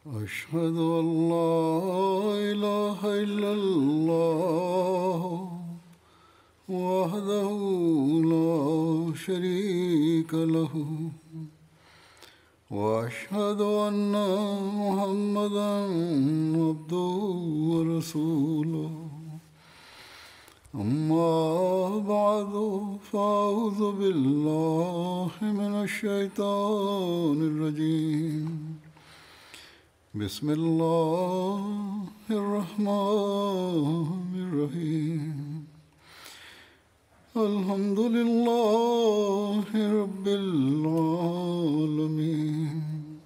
أشهد أن لا إله إلا الله وحده لا شريك له وأشهد أن محمدا عبده ورسوله أما بعد فأعوذ بالله من الشيطان الرجيم بسم الله الرحمن الرحيم الحمد لله رب العالمين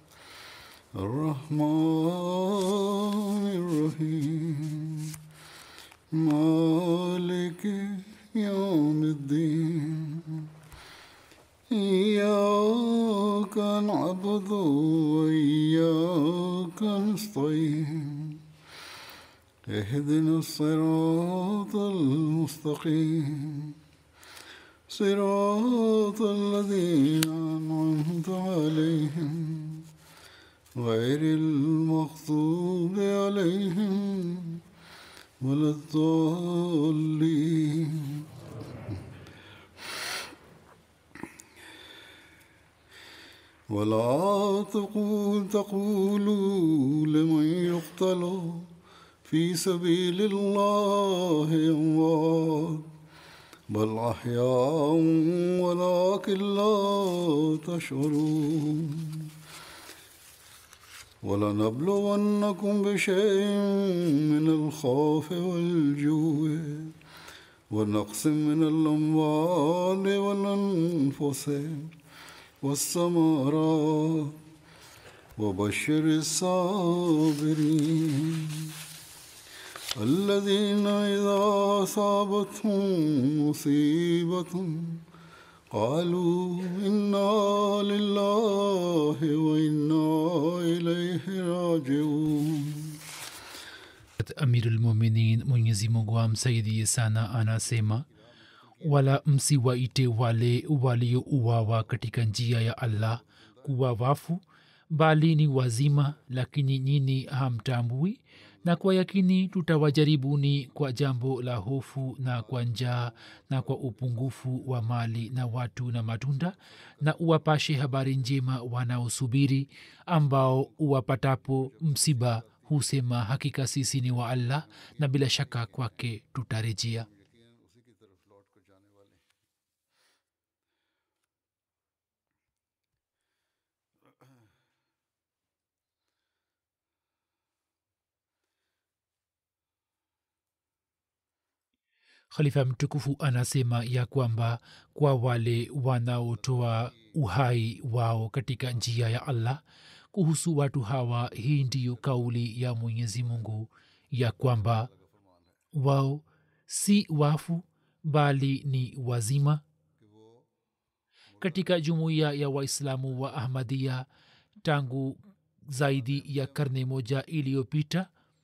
الرحمن الرحيم مالك يوم الدين إياك نعبد وإياك نستعين اهدنا الصراط المستقيم صراط الذين أنعمت عليهم غير المغضوب عليهم ولا الضالين ولا تقول تقولوا لمن يقتل في سبيل الله أموات بل أحياء ولكن لا تشعرون ولنبلونكم بشيء من الخوف والجوع ونقص من الأموال والأنفس والثمرات وبشر الصابرين الذين إذا أصابتهم مصيبة قالوا إنا لله وإنا إليه راجعون amirulmuminin mwenyezi mungu amsaidie sana anasema wala msiwaite wale waliouawa katika njia ya allah kuwa wafu bali ni wazima lakini nyini hamtambui na kwa yakini tutawajaribuni kwa jambo la hofu na kwa njaa na kwa upungufu wa mali na watu na matunda na uwapashe habari njema wanaosubiri ambao uwapatapo msiba husema hakika sisi ni wa allah na bila shaka kwake tutarejea khalifa mtukufu anasema ya kwamba kwa wale wanaotoa uhai wao katika njia ya allah kuhusu watu hawa hii ndiyo kauli ya mwenyezi mungu ya kwamba wao si wafu bali ni wazima katika jumuiya ya waislamu wa ahmadia tangu zaidi ya karne moja iliyopita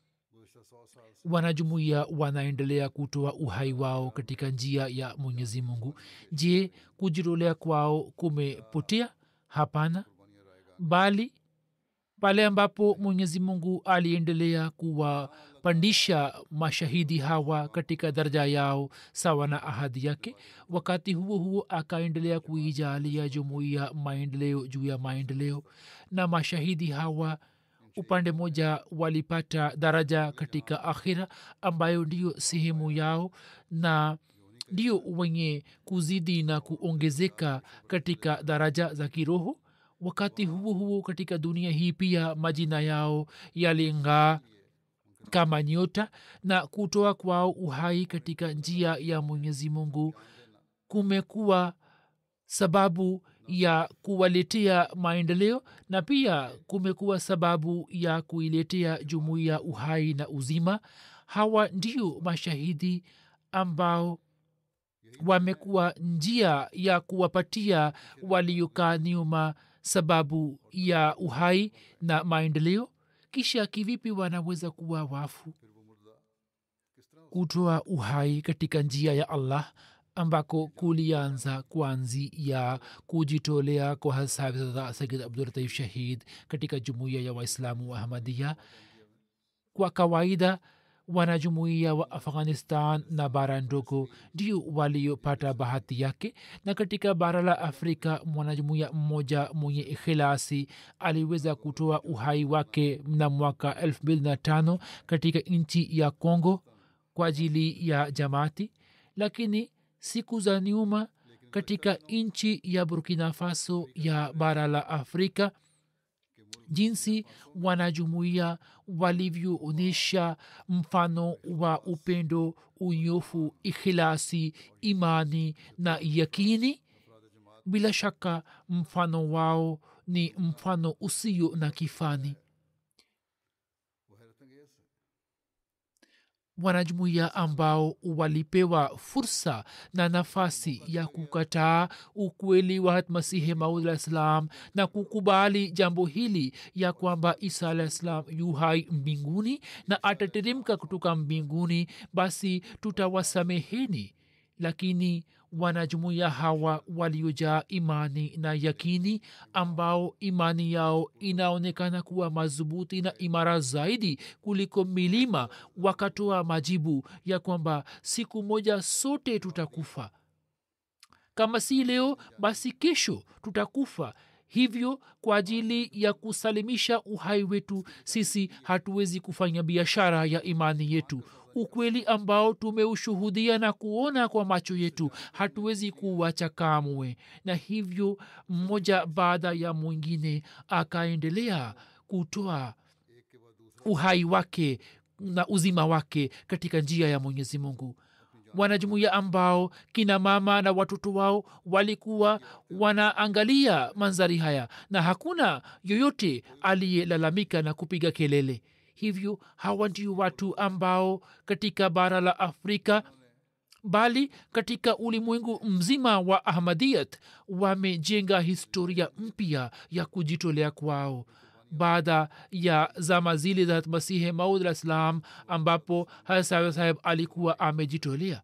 wanajumuiya wanaendelea kutoa uhai wao katika njia ya mwenyezi mungu je kujitolea kwao kumepotea hapana bali pale ambapo mwenyezi mungu aliendelea kuwapandisha mashahidi hawa katika daraja yao sawa na ahadi yake wakati huo huo akaendelea kuijalia jumuiya maendeleo juu ya maendeleo na mashahidi hawa upande moja walipata daraja katika akhira ambayo ndiyo sehemu yao na ndio wenye kuzidi na kuongezeka katika daraja za kiroho wakati huo huo katika dunia hii pia majina yao yaling'aa kama nyota na kutoa kwao uhai katika njia ya mwenyezi mungu kumekuwa sababu ya kuwaletea maendeleo na pia kumekuwa sababu ya kuiletea jumuiya uhai na uzima hawa ndio mashahidi ambao wamekuwa njia ya kuwapatia waliokaa nyuma sababu ya uhai na maendeleo kisha kivipi wanaweza kuwa wafu kutoa uhai katika njia ya allah ambako kulianza kwanzi ya kujitolea kwa hasabza sayid abdulatif shahid katika jumuiya ya waislamu wa ahmadia kwa kawaida wanajumuiya wa afghanistan na bara ndogo ndio waliopata bahati yake na katika bara la afrika mwanajumuiya mmoja mwenye ikhilasi aliweza kutoa uhai wake mna mwaka 25 katika nchi ya congo kwa ajili ya jamaati lakini siku za nyuma katika nchi ya burkina faso ya bara la afrika jinsi wanajumuiya walivyoonyesha mfano wa upendo unyofu ikhilasi imani na yakini bila shaka mfano wao ni mfano usio na kifani wanajumuiya ambao walipewa fursa na nafasi ya kukataa ukweli wa masihi maud alah ssalam na kukubali jambo hili ya kwamba isa alah ssalam yu hai mbinguni na atateremka kutoka mbinguni basi tutawasameheni lakini wanajumuiya hawa waliojaa imani na yakini ambao imani yao inaonekana kuwa madhubuti na imara zaidi kuliko milima wakatoa majibu ya kwamba siku moja sote tutakufa kama si leo basi kesho tutakufa hivyo kwa ajili ya kusalimisha uhai wetu sisi hatuwezi kufanya biashara ya imani yetu ukweli ambao tumeushuhudia na kuona kwa macho yetu hatuwezi kuwacha kamwe na hivyo mmoja baada ya mwingine akaendelea kutoa uhai wake na uzima wake katika njia ya mwenyezi mungu wanajumuia ambao kina mama na watoto wao walikuwa wanaangalia manzari haya na hakuna yoyote aliyelalamika na kupiga kelele hivyo hawa ndio watu ambao katika bara la afrika bali katika ulimwengu mzima wa ahmadiyat wamejenga historia mpya ya kujitolea kwao baada ya zama zile za masihi maud alah ssalam ambapo hasawe saheb alikuwa amejitolea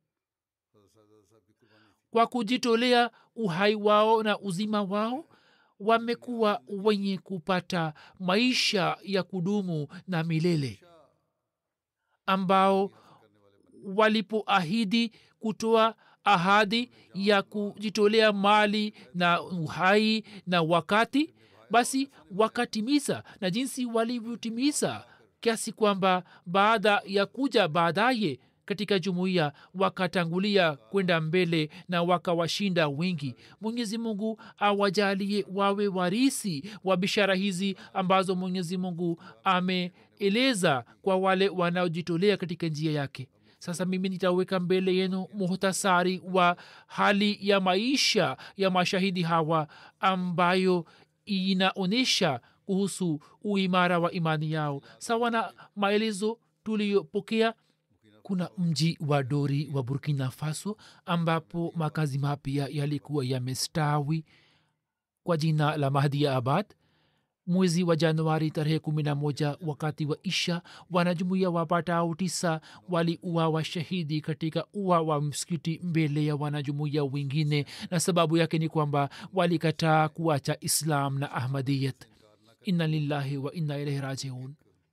kwa kujitolea uhai wao na uzima wao wamekuwa wenye kupata maisha ya kudumu na milele ambao walipoahidi kutoa ahadi ya kujitolea mali na uhai na wakati basi wakatimiza na jinsi walivyotimiza kiasi kwamba baada ya kuja baadaye katika jumuiya wakatangulia kwenda mbele na wakawashinda wengi mwenyezi mungu awajalie wawe warisi wa bishara hizi ambazo mwenyezi mungu ameeleza kwa wale wanaojitolea katika njia yake sasa mimi nitaweka mbele yenu muhtasari wa hali ya maisha ya mashahidi hawa ambayo inaonyesha kuhusu uimara wa imani yao sawa na maelezo tuliyopokea kuna mji wa dori wa burkina faso ambapo makazi mapya yalikuwa yamestawi kwa jina la mahdia abad mwezi wa januari tarehe kumi na moja wakati wa isha wanajumuia wapatao tisa waliuawa shahidi katika ua wa msikiti mbele ya wanajumuia wengine na sababu yake ni kwamba walikataa kuacha islam na ahmadiyat inna lillahi wa inna ilaihi rajiun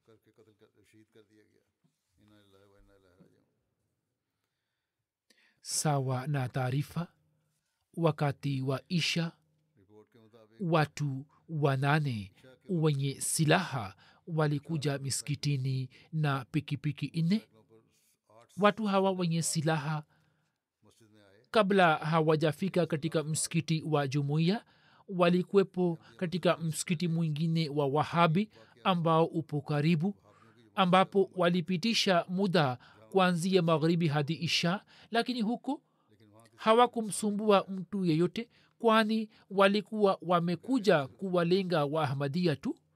sawa na taarifa wakati wa isha watu wanane wenye silaha walikuja miskitini na pikipiki nne watu hawa wenye silaha kabla hawajafika katika msikiti wa jumuiya walikuwepo katika msikiti mwingine wa wahabi ambao upo karibu ambapo walipitisha muda kuanzia magharibi hadi isha lakini huko hawakumsumbua mtu yeyote kwani walikuwa wamekuja kuwalenga waahmadia tu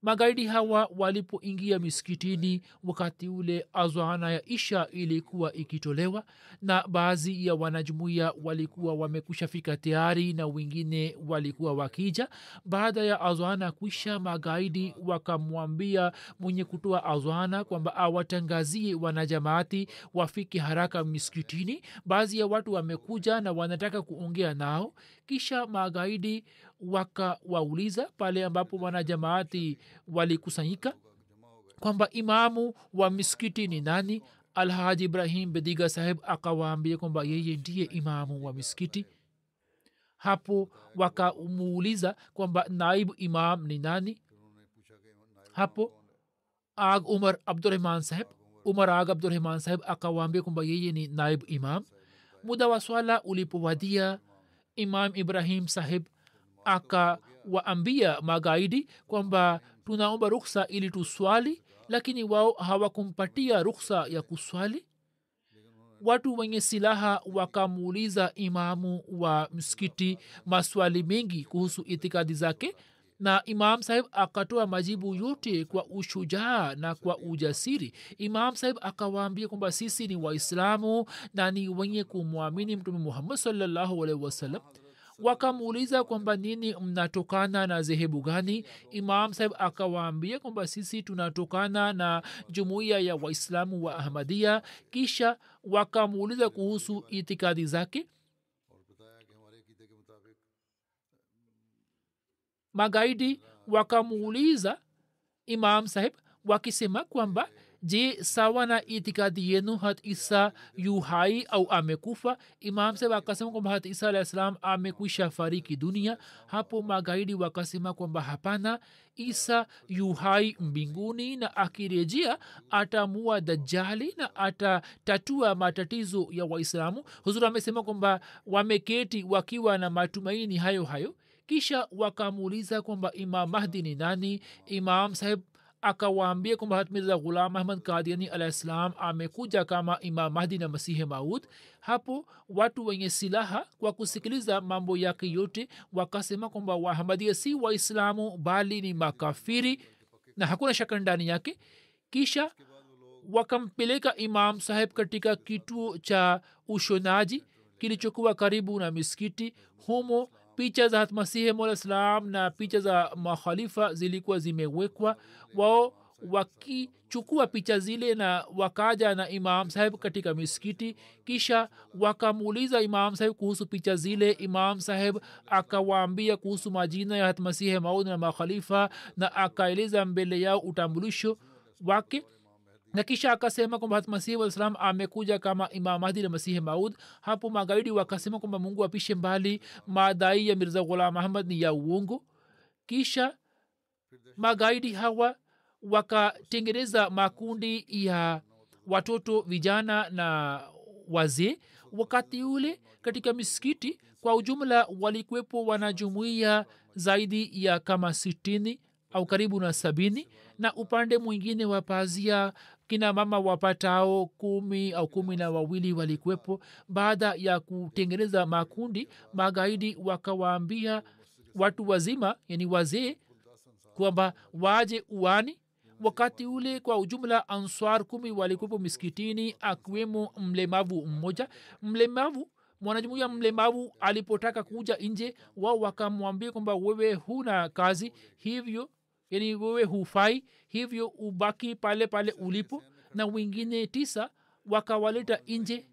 magaidi hawa walipoingia misikitini wakati ule azwana ya isha ilikuwa ikitolewa na baadhi ya wanajumuia walikuwa wamekusha fika tayari na wengine walikuwa wakija baada ya azwana kwisha magaidi wakamwambia mwenye kutoa azwana kwamba awatangazie wanajamaati wafike haraka misikitini baadhi ya watu wamekuja na wanataka kuongea nao kisha magaidi wakawauliza pale ambapo wanajamaati walikusanyika kwamba imamu wa misikiti ni nani alhaji ibrahim bediga saheb akawaambia kwamba yeye ndiye imamu wa misikiti hapo wakamuuliza kwamba naibu imam ni nani hapo ag umar abdurahman saheb umar ag abdurahman saheb akawaambia kwamba yeye ni naibu imam muda wa swala ulipowadia imam ibrahim saheb akawaambia magaidi kwamba tunaomba ruksa ili tuswali lakini wao hawakumpatia ruksa ya kuswali watu wenye silaha wakamuuliza imamu wa msikiti maswali mengi kuhusu itikadi zake na imam sahib akatoa majibu yote kwa ushujaa na kwa ujasiri imam sahib akawaambia kwamba sisi ni waislamu na ni wenye kumwamini mtume muhammad salllahu alaihi wasallam wakamuuliza kwamba nini mnatokana na zehebu gani imam sahib akawaambia kwamba sisi tunatokana na jumuiya ya waislamu wa ahmadia kisha wakamuuliza kuhusu itikadi zake magaidi wakamuuliza imam sahib wakisema kwamba je sawa na itikadi yenu hat isa yu hai au amekufa imam sahib akasema kwamba hat isa alah salam amekwisha fariki dunia hapo magaidi wakasema kwamba hapana isa yu hai mbinguni na akirejea atamua dajali na atatatua matatizo ya waislamu huzur amesema kwamba wameketi wakiwa na matumaini hayo hayo kisha wakamuuliza kwamba imam mahdi ni nani imam saheb akawaambia kwamba hatmirza ghulam ahmad kadiani alah ssalam amekuja kama imam mahdi na masihi maud hapo watu wenye silaha kwa kusikiliza mambo yake yote wakasema kwamba wahamadia si waislamu bali ni makafiri na hakuna shaka ndani yake kisha wakampeleka imam saheb katika kituo cha ushonaji kilichokuwa karibu na miskiti humo picha za hatmasihi malislam na picha za makhalifa zilikuwa zimewekwa wao wakichukua picha zile na wakaja na imam saheb katika miskiti kisha wakamuuliza imam saheb kuhusu picha zile imam saheb akawaambia kuhusu majina ya hatmasihi maud na makhalifa na akaeleza mbele yao utambulisho wake na kisha akasema kwamba masihi waislam amekuja kama imam mahdi na masihi maud hapo magaidi wakasema kwamba mungu apishe mbali madai ya mirza ghulam ahmad ni ya uongo kisha magaidi hawa wakatengeneza makundi ya watoto vijana na wazee wakati ule katika misikiti kwa ujumla walikuwepo wanajumuia zaidi ya kama sitini au karibu na sabini na upande mwingine wa pazia kina mama wapatao kumi au kumi na wawili walikuwepo baada ya kutengeneza makundi magaidi wakawaambia watu wazima yani wazee kwamba waje uani wakati ule kwa ujumla answar kumi walikuwepo miskitini akiwemo mlemavu mmoja mlemavu mwanajumuia mlemavu alipotaka kuja nje wao wakamwambia kwamba wewe huna kazi hivyo yani wewe hufai hivyo ubaki pale pale ulipo na wengine tisa wakawaleta nje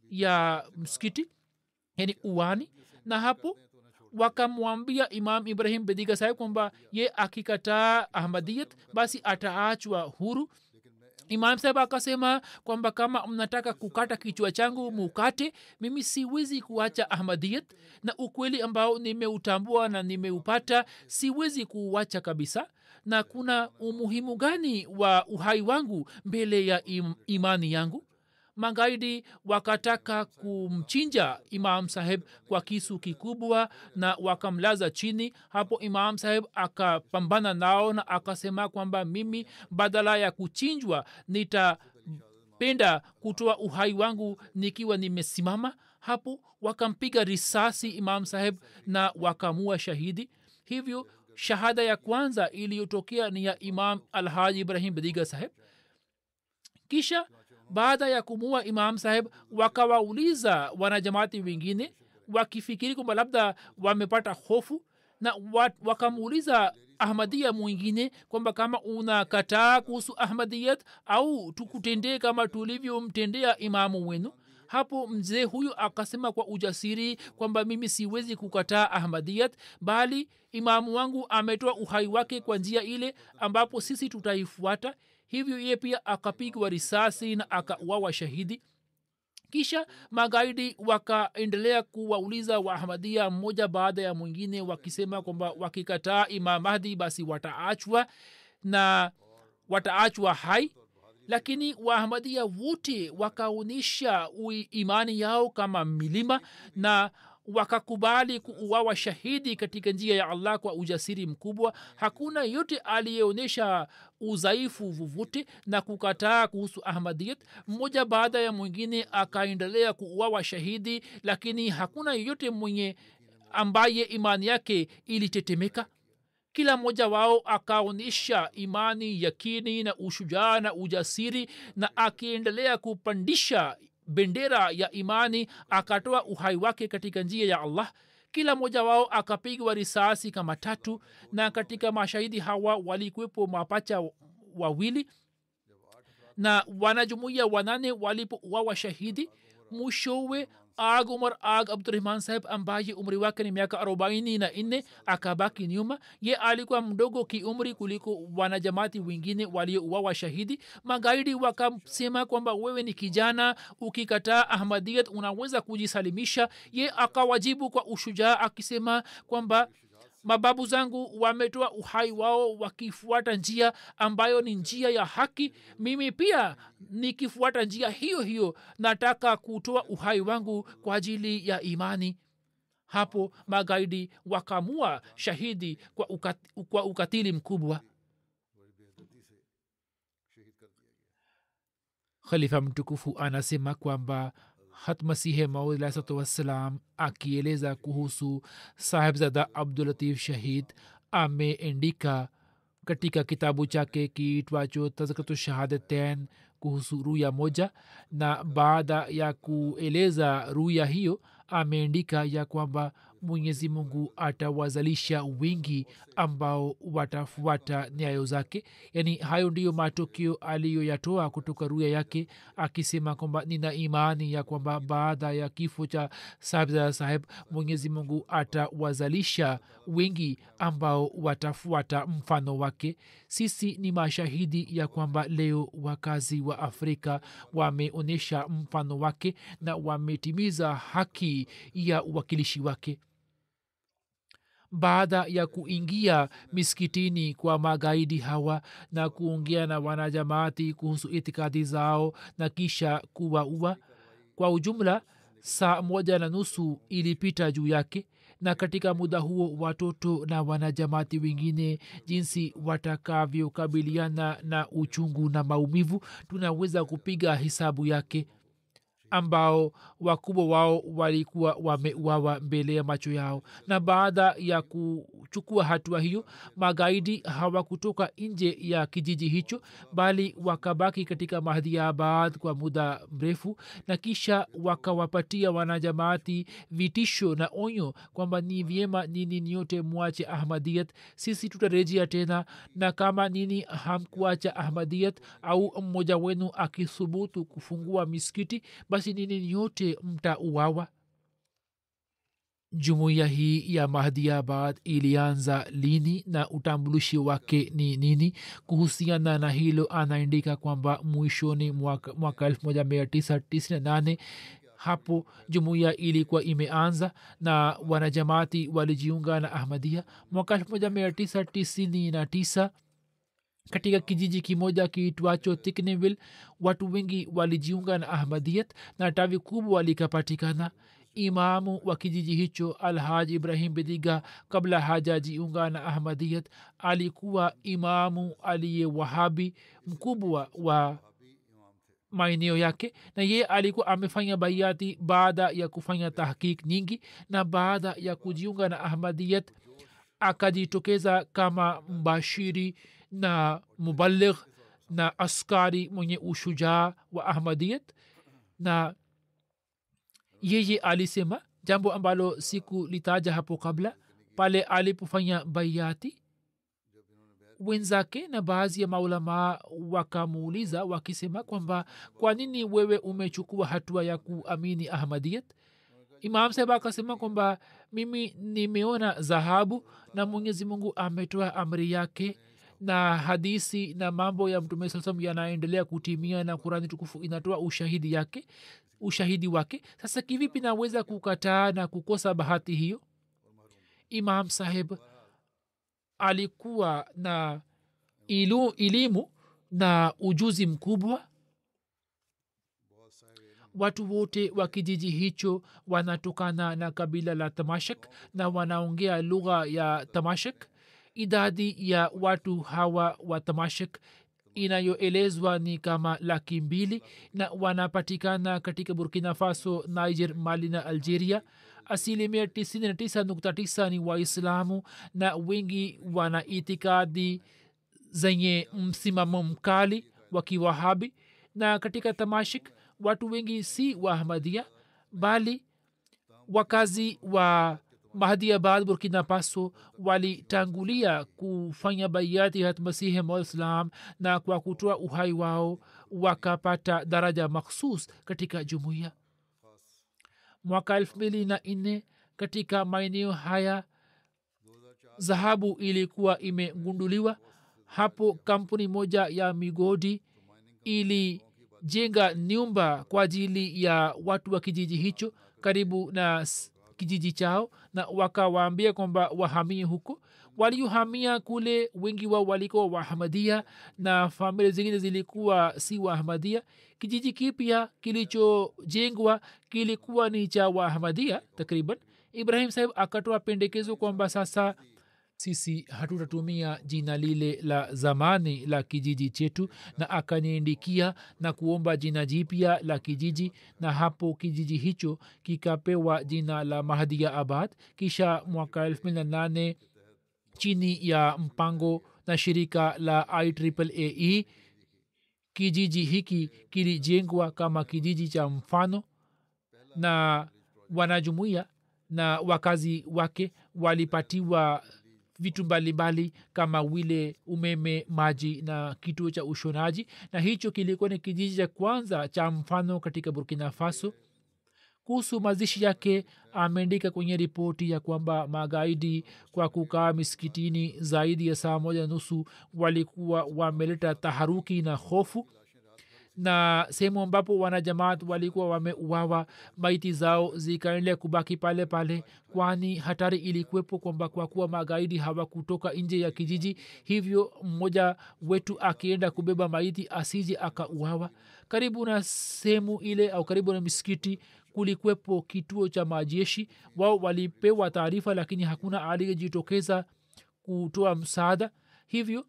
ya msikiti yani uwani na hapo wakamwambia imam ibrahim bediga saheb kwamba ye akikataa ahmadiyat basi ataachwa huru imam saheb akasema kwamba kama mnataka kukata kichwa changu mukate mimi siwezi kuacha ahmadiyat na ukweli ambao nimeutambua na nimeupata siwezi kuuacha kabisa na kuna umuhimu gani wa uhai wangu mbele ya im, imani yangu magaidi wakataka kumchinja imam saheb kwa kisu kikubwa na wakamlaza chini hapo imam saheb akapambana nao na akasema kwamba mimi badala ya kuchinjwa nitapenda kutoa uhai wangu nikiwa nimesimama hapo wakampiga risasi imam saheb na wakamua shahidi hivyo shahada ya kwanza iliyotokea ni ya imam alhaji ibrahim badiga saheb kisha baada ya kumua imam saheb wakawauliza wanajamaati wengine wakifikiri kwamba labda wamepata hofu na wakamuuliza ahmadia mwingine kwamba kama unakataa kuhusu ahmadiyat au tukutendee kama tulivyomtendea imamu wenu hapo mzee huyu akasema kwa ujasiri kwamba mimi siwezi kukataa ahmadiyat bali imamu wangu ametoa uhai wake kwa njia ile ambapo sisi tutaifuata hivyo ye pia akapigwa risasi na akauawa shahidi kisha magaidi wakaendelea kuwauliza waahmadia mmoja baada ya mwingine wakisema kwamba wakikataa imam mahdi basi wataachwa na wataachwa hai lakini waahmadia wote wakaonyesha imani yao kama milima na wakakubali kuuawa shahidi katika njia ya allah kwa ujasiri mkubwa hakuna yote aliyeonyesha udhaifu vovote na kukataa kuhusu ahmadiyat mmoja baada ya mwingine akaendelea kuuawa shahidi lakini hakuna yeyote mwenye ambaye imani yake ilitetemeka kila mmoja wao akaonyesha imani yakini na ushujaa na ujasiri na akiendelea kupandisha bendera ya imani akatoa uhai wake katika njia ya allah kila mmoja wao akapigwa risasi kama tatu na katika mashahidi hawa walikuwepo mapacha wawili na wanajumuia wanane walipouawa shahidi mwishowe ag umar ag abdurahman saheb ambaye umri wake ni miaka arobaini na nne akabaki nyuma ye alikuwa mdogo kiumri kuliko wanajamati wengine waliouawa shahidi magaidi wakasema kwamba wewe ni kijana ukikataa ahmadiyat unaweza kujisalimisha ye akawajibu kwa ushujaa akisema kwamba mababu zangu wametoa uhai wao wakifuata njia ambayo ni njia ya haki mimi pia nikifuata njia hiyo hiyo nataka kutoa uhai wangu kwa ajili ya imani hapo magaidi wakamua shahidi kwa, ukat, kwa ukatili mkubwa khalifa mtukufu anasema kwamba hatmasihe maudalahsatu wassalam akieleza kuhusu sahibzada abdulatif shahid ameendika katika kitabu chake kiitwacho tazkatu shahadatain kuhusu ruya moja na baada ya kueleza ruya hiyo ameandika ya kwamba mwenyezi mungu atawazalisha wingi ambao watafuata nyayo zake yaani hayo ndiyo matokeo aliyoyatoa kutoka ruya yake akisema kwamba nina imani ya kwamba baada ya kifo cha sahibzada saheb mwenyezi mungu atawazalisha wengi ambao watafuata mfano wake sisi ni mashahidi ya kwamba leo wakazi wa afrika wameonyesha mfano wake na wametimiza haki ya uwakilishi wake baada ya kuingia miskitini kwa magaidi hawa na kuongea na wanajamaati kuhusu itikadi zao na kisha kuwaua kwa ujumla saa moja na nusu ilipita juu yake na katika muda huo watoto na wanajamati wengine jinsi watakavyokabiliana na uchungu na maumivu tunaweza kupiga hisabu yake ambao wakubwa wao walikuwa wameuawa mbele ya macho yao na baada ya kuchukua hatua hiyo magaidi hawakutoka nje ya kijiji hicho bali wakabaki katika mahdiabad kwa muda mrefu na kisha wakawapatia wanajamaati vitisho na onyo kwamba ni vyema nini nyote mwache ahmadiyat sisi tutarejea tena na kama nini hamkuacha ahmadiyat au mmoja wenu akithubutu kufungua miskiti basi nini nyote mtauawa jumuiya hii ya mahdiabad ilianza lini na utambulishi wake ni nini kuhusiana na hilo anaandika kwamba mwishoni mwaka, mwaka 1998 hapo jumuiya ilikuwa imeanza na wanajamaati walijiunga na ahmadia mwaka 1999 katika kijiji kimoja kiitwacho tikneville watu wengi walijiunga na ahmadiyat na tawi kubwa likapatikana imamu wa kijiji hicho alhaj ibrahim bidiga kabla hajajiunga na ahmadiyat alikuwa imamu aliye wahabi mkubwa wa maeneo yake na ye alikuwa amefanya baiati baada ya kufanya tahkik nyingi na baada ya kujiunga na ahmadiyat akajitokeza kama mbashiri na mubaligh na askari mwenye ushujaa wa ahmadiyat na yeye alisema jambo ambalo siku litaja hapo kabla pale alipofanya baiati wenzake na baadhi ya maulamaa wakamuuliza wakisema kwamba kwa nini wewe umechukua hatua ya kuamini ahmadiyat imam saheb akasema kwamba mimi nimeona dhahabu na mwenyezi mungu ametoa amri yake na hadisi na mambo ya mtume saa salam yanaendelea kutimia na kurani tukufu inatoa ushahidi yake ushahidi wake sasa kivipi naweza kukataa na kukosa bahati hiyo imam saheb alikuwa na ilu, elimu na ujuzi mkubwa watu wote wa kijiji hicho wanatokana na kabila la tamashak na wanaongea lugha ya tamashak idadi ya watu hawa wa tamashak inayoelezwa ni kama laki mbili na wanapatikana katika burkina faso niger mali na algeria asilimia 99 ni waislamu na wengi wana itikadi zenye msimamo mkali wa kiwahabi na katika tamashik watu wengi si waahmadia bali wakazi wa mahdiabad burkina faso walitangulia kufanya baiati hat masihi maislam na kwa kutoa uhai wao wakapata daraja makhsus katika jumuiya mwaka elfu mbili na nne katika maeneo haya dhahabu ilikuwa imegunduliwa hapo kampuni moja ya migodi ilijenga nyumba kwa ajili ya watu wa kijiji hicho karibu na kijiji chao na wakawaambia kwamba wahamie huko waliohamia kule wengi wao walikuwa wahamadia na familia zingine zilikuwa si wahamadia kijiji kipya kilichojengwa kilikuwa ni cha wahamadia takriban ibrahim saheb akatoa pendekezo kwamba sasa sisi hatutatumia jina lile la zamani la kijiji chetu na akaniandikia na kuomba jina jipya la kijiji na hapo kijiji hicho kikapewa jina la mahdia abad kisha mwaka elfu mbili na nane chini ya mpango na shirika la ieee kijiji hiki kilijengwa kama kijiji cha mfano na wanajumuia na wakazi wake walipatiwa vitu mbalimbali kama vile umeme maji na kituo cha ushonaji na hicho kilikuwa ni kijiji cha kwanza cha mfano katika burkina faso kuhusu mazishi yake ameandika kwenye ripoti ya kwamba magaidi kwa kukaa misikitini zaidi ya saa moja nusu walikuwa wameleta taharuki na hofu na sehemu ambapo wanajamaat walikuwa wameuawa maiti zao zikaendelea kubaki pale pale kwani hatari ilikuwepo kwamba kwa kuwa magaidi hawakutoka nje ya kijiji hivyo mmoja wetu akienda kubeba maiti asije akauawa karibu na sehemu ile au karibu na misikiti kulikuwepo kituo cha majeshi wao walipewa taarifa lakini hakuna aliyejitokeza kutoa msaada hivyo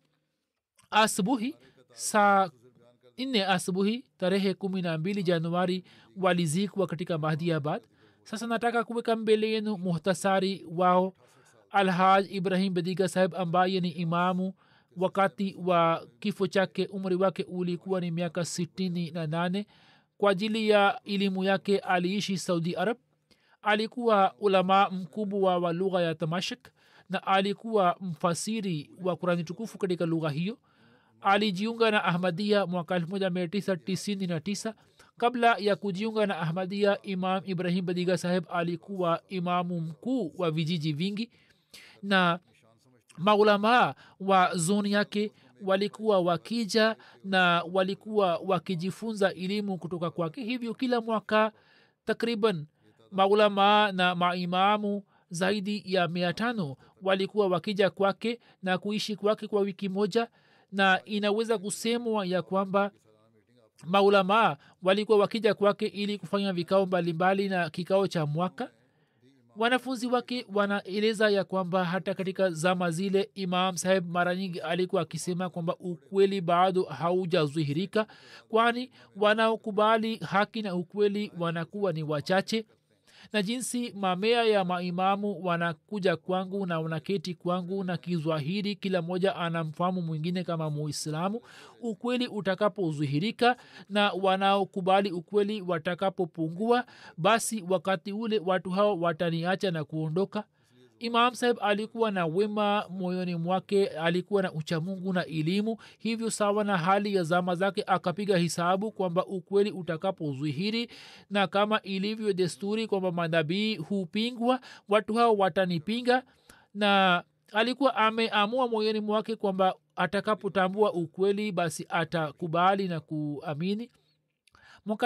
asubuhi saa nne asubuhi tarehe kumi na mbili januari walizikwa katika mahdiabad sasa nataka kuweka mbele yenu muhtasari wao alhaj ibrahim bediga saheb ambaye ni imamu wakati wa kifo chake umri wake ulikuwa ni miaka sitini na nane kwa ajili ya elimu yake aliishi saudi arab alikuwa ulama mkubwa wa lugha ya tamashik na alikuwa mfasiri wa kurani tukufu katika lugha hiyo alijiunga na ahmadia mwaka 1999 kabla ya kujiunga na ahmadia imam ibrahim badiga saheb alikuwa imamu mkuu wa vijiji vingi na maulamaa wa zoni yake walikuwa wakija na walikuwa wakijifunza elimu kutoka kwake hivyo kila mwaka takriban maulamaa na maimamu zaidi ya mia tano walikuwa wakija kwake na kuishi kwake kwa wiki moja na inaweza kusemwa ya kwamba maulamaa walikuwa wakija kwake ili kufanya vikao mbalimbali na kikao cha mwaka wanafunzi wake wanaeleza ya kwamba hata katika zama zile imam saheb mara nyingi alikuwa akisema kwamba ukweli bado haujazihirika kwani wanaokubali haki na ukweli wanakuwa ni wachache na jinsi mamea ya maimamu wanakuja kwangu na wanaketi kwangu na kizwahiri kila mmoja anamfahamu mwingine kama muislamu ukweli utakapodhihirika na wanaokubali ukweli watakapopungua basi wakati ule watu hao wataniacha na kuondoka imam saheb alikuwa na wema moyoni mwake alikuwa na uchamungu na elimu hivyo sawa na hali ya zama zake akapiga hisabu kwamba ukweli utakapozwihiri na kama ilivyo desturi kwamba manabii hupingwa watu hao watanipinga na alikuwa ameamua moyoni mwake kwamba atakapotambua ukweli basi atakubali na kuamini mwaka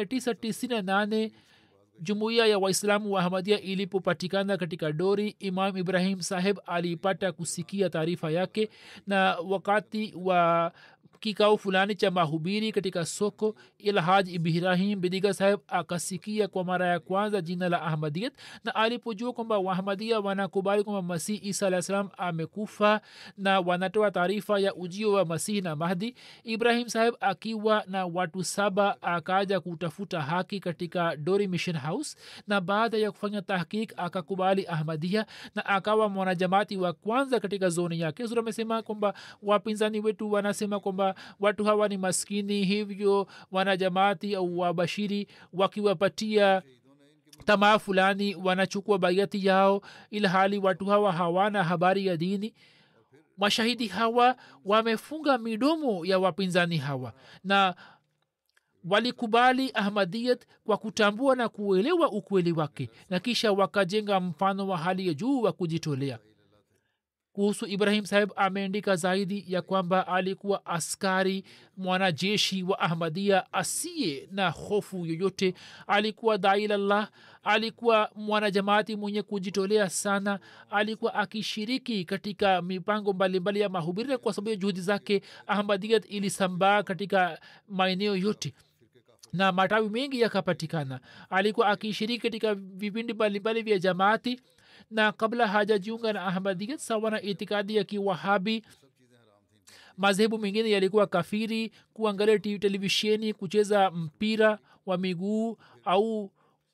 1998 jumuiya ya waislamu wa ahmadia ilipopatikana katika dori imam ibrahim saheb alipata kusikia taarifa yake na wakati wa kikao fulani cha mahubiri katika soko ilhaj ibrahim bidiga saheb akasikia kwa mara ya kwanza jina la ahmadiyat na alipojua kwamba wahamadia wanakubali kwamba masih isa alah salam amekufa na wanatoa taarifa ya ujio wa masihi na mahdi ibrahim saheb akiwa na watu saba akaja kutafuta haki katika dori mission house na baada ya kufanya tahkik akakubali ahmadia na akawa mwanajamati wa kwanza katika zoni yake sura amesema kwamba wapinzani wetu wanasema kwamba watu hawa ni maskini hivyo wanajamaati au wabashiri wakiwapatia tamaa fulani wanachukua baiati yao ilhali watu hawa hawana habari ya dini mashahidi hawa wamefunga midomo ya wapinzani hawa na walikubali ahmadiyat kwa kutambua na kuelewa ukweli wake na kisha wakajenga mfano wa hali ya juu wa kujitolea kuhusu ibrahim saheb ameandika zaidi ya kwamba alikuwa askari mwanajeshi wa ahmadia asiye na hofu yoyote alikuwa dailallah alikuwa mwanajamaati mwenye kujitolea sana alikuwa akishiriki katika mipango mbalimbali ya mahubiri kwa sababu ya juhudi zake ahmadiyat ilisambaa katika maeneo yote na matawi mengi yakapatikana alikuwa akishiriki katika vipindi mbalimbali vya jamaati na kabla hajajiunga na ahmadiyat sawa na itikadi ya kiwahabi madhehebu mengine yalikuwa kafiri kuangalia televisheni kucheza mpira wa miguu au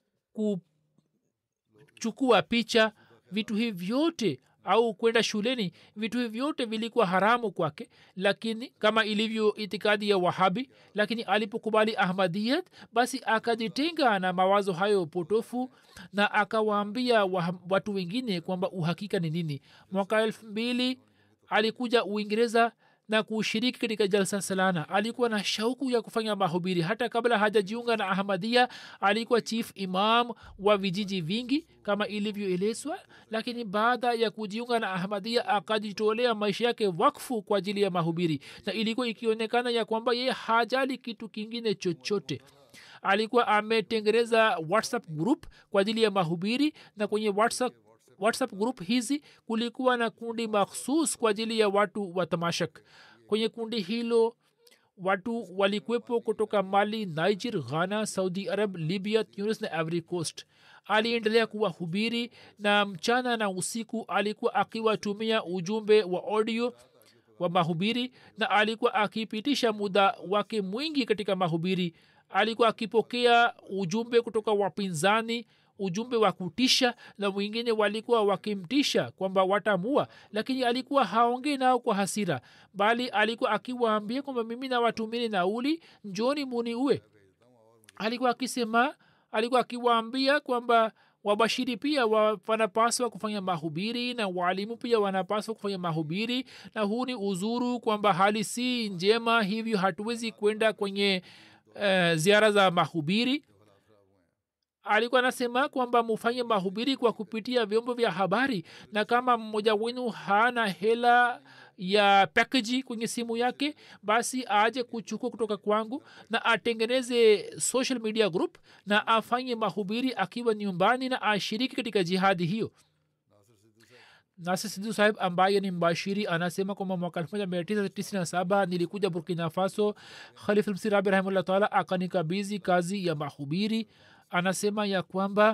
kuchukua picha vitu hivi vyote au kwenda shuleni vitu hivi vyote vilikuwa haramu kwake lakini kama ilivyo itikadi ya wahabi lakini alipokubali ahmadiyat basi akajitenga na mawazo hayo potofu na akawaambia watu wengine kwamba uhakika ni nini mwaka elfu mbili alikuja uingereza na kushiriki katika jalsa salana alikuwa na shauku ya kufanya mahubiri hata kabla hajajiunga na ahmadia alikuwa chief imam wa vijiji vingi kama ilivyoelezwa lakini baada ya kujiunga na ahmadia akajitolea maisha yake wakfu kwa ajili ya mahubiri na ilikuwa ikionekana ya kwamba yeye hajali kitu kingine chochote alikuwa ametengeneza whatsapp group kwa ajili ya mahubiri na kwenye whatsapp whatsapp group hizi kulikuwa na kundi makhsus kwa ajili ya watu wa tamashak kwenye kundi hilo watu walikuwepo kutoka mali niger ghana saudi arab libya tunis na ivory coast aliendelea kuwahubiri na mchana na usiku alikuwa akiwatumia ujumbe wa audio wa mahubiri na alikuwa akipitisha muda wake mwingi katika mahubiri alikuwa akipokea ujumbe kutoka wapinzani ujumbe wa kutisha na wengine walikuwa wakimtisha kwamba watamua lakini alikuwa haongei nao kwa hasira bali alikuwa akiwaambia kwamba mimi nawatumini nauli njoni muni uwe alikuwa akisema alikuwa akiwaambia kwamba wabashiri pia wa, wanapaswa kufanya mahubiri na waalimu pia wanapaswa kufanya mahubiri na huu ni uzuru kwamba hali si njema hivyo hatuwezi kwenda kwenye uh, ziara za mahubiri alikuwa anasema kwamba mufanye mahubiri kwa kupitia vyombo vya habari na kama mmoja wenu hana hela ya pakeji kwenye simu yake basi aje kuchukua kutoka kwangu na atengeneze social media group na afanye mahubiri akiwa nyumbani na ashiriki katika jihadi hiyo nasir sidhu sahib ambaye ni mbashiri anasema kwamba mwaka 1997 nilikuja burkina faso khalif msirabi rahimahullah taala akanikabizi kazi ya mahubiri anasema ya kwamba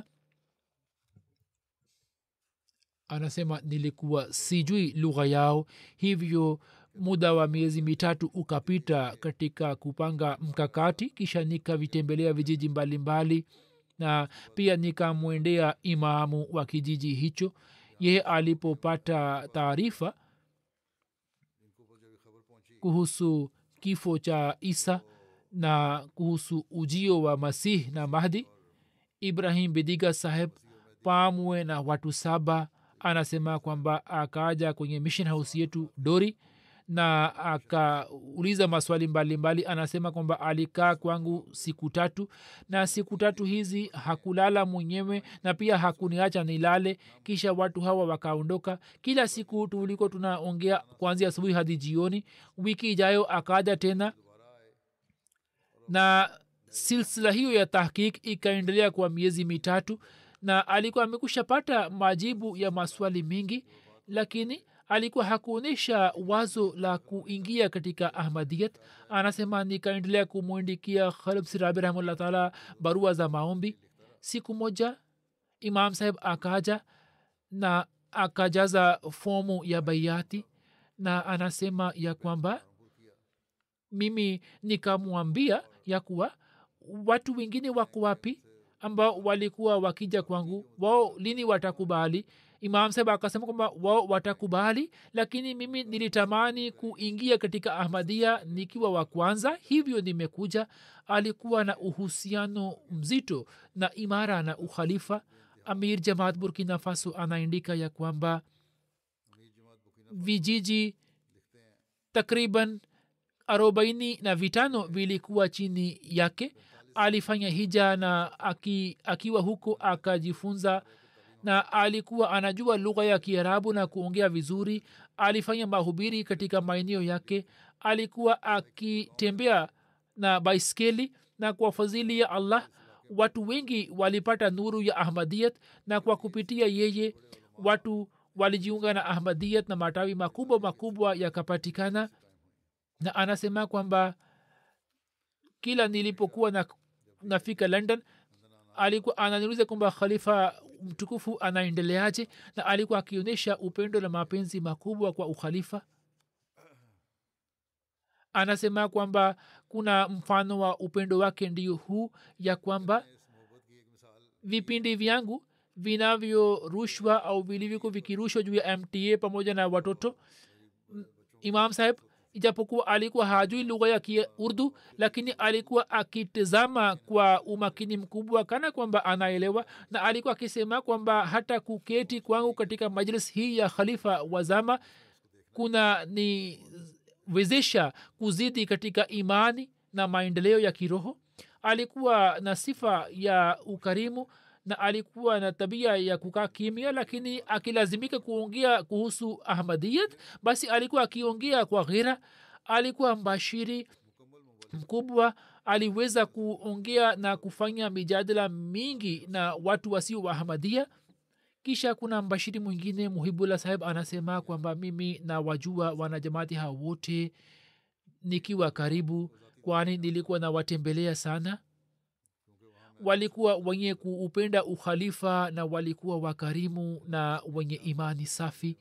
anasema nilikuwa sijui lugha yao hivyo muda wa miezi mitatu ukapita katika kupanga mkakati kisha nikavitembelea vijiji mbalimbali na pia nikamwendea imamu wa kijiji hicho yeye alipopata taarifa kuhusu kifo cha isa na kuhusu ujio wa masih na mahdi ibrahim bidiga saheb pamwe na watu saba anasema kwamba akaja kwenye mission house yetu dori na akauliza maswali mbalimbali mbali. anasema kwamba alikaa kwangu siku tatu na siku tatu hizi hakulala mwenyewe na pia hakuniacha nilale kisha watu hawa wakaondoka kila siku tuliko tunaongea kuanzia asubuhi hadi jioni wiki ijayo akaja tena na silsila hiyo ya tahkik ikaendelea kwa miezi mitatu na alikuwa amekushapata majibu ya maswali mengi lakini alikuwa hakuonyesha wazo la kuingia katika ahmadiyat anasema nikaendelea kumwindikia khalib sirabi rahimahullah taala barua za maombi siku moja imam saheb akaja na akajaza fomu ya baiati na anasema ya kwamba mimi nikamwambia ya kuwa watu wengine wako wapi ambao walikuwa wakija kwangu wao lini watakubali imam saheb akasema kwamba wao watakubali lakini mimi nilitamani kuingia katika ahmadia nikiwa wa kwanza hivyo nimekuja alikuwa na uhusiano mzito na imara na ukhalifa amir jamaat burkina faso anaandika ya kwamba vijiji takriban arobaini na vitano vilikuwa chini yake alifanya hija na aki, akiwa huko akajifunza na alikuwa anajua lugha ya kiarabu na kuongea vizuri alifanya mahubiri katika maeneo yake alikuwa akitembea na baiskeli na kwa fadhili ya allah watu wengi walipata nuru ya ahmadiyat na kwa kupitia yeye watu walijiunga na ahmadiyat na matawi makubwa makubwa yakapatikana na anasema kwamba kila nilipokuwa na, nafika london alikuwa ananiuliza kwamba khalifa mtukufu anaendeleaje na alikuwa akionyesha upendo na mapenzi makubwa kwa ukhalifa anasema kwamba kuna mfano wa upendo wake ndio huu ya kwamba vipindi vyangu vinavyorushwa au vilivyokuwa vikirushwa juu ya mta pamoja na watoto imam saheb ijapokuwa alikuwa hajui lugha ya kiurdu lakini alikuwa akitizama kwa umakini mkubwa kana kwamba anaelewa na alikuwa akisema kwamba hata kuketi kwangu katika majlis hii ya khalifa wazama kuna niwezesha kuzidi katika imani na maendeleo ya kiroho alikuwa na sifa ya ukarimu na alikuwa na tabia ya kukaa kimya lakini akilazimika kuongea kuhusu ahmadiyat basi alikuwa akiongea kwa ghera alikuwa mbashiri mkubwa aliweza kuongea na kufanya mijadala mingi na watu wasio wa ahmadia kisha kuna mbashiri mwingine muhibullah saheb anasema kwamba mimi na wajua wanajamaati hao wote nikiwa karibu kwani nilikuwa nawatembelea sana walikuwa wenye kuupenda ukhalifa na walikuwa wakarimu na wenye imani safi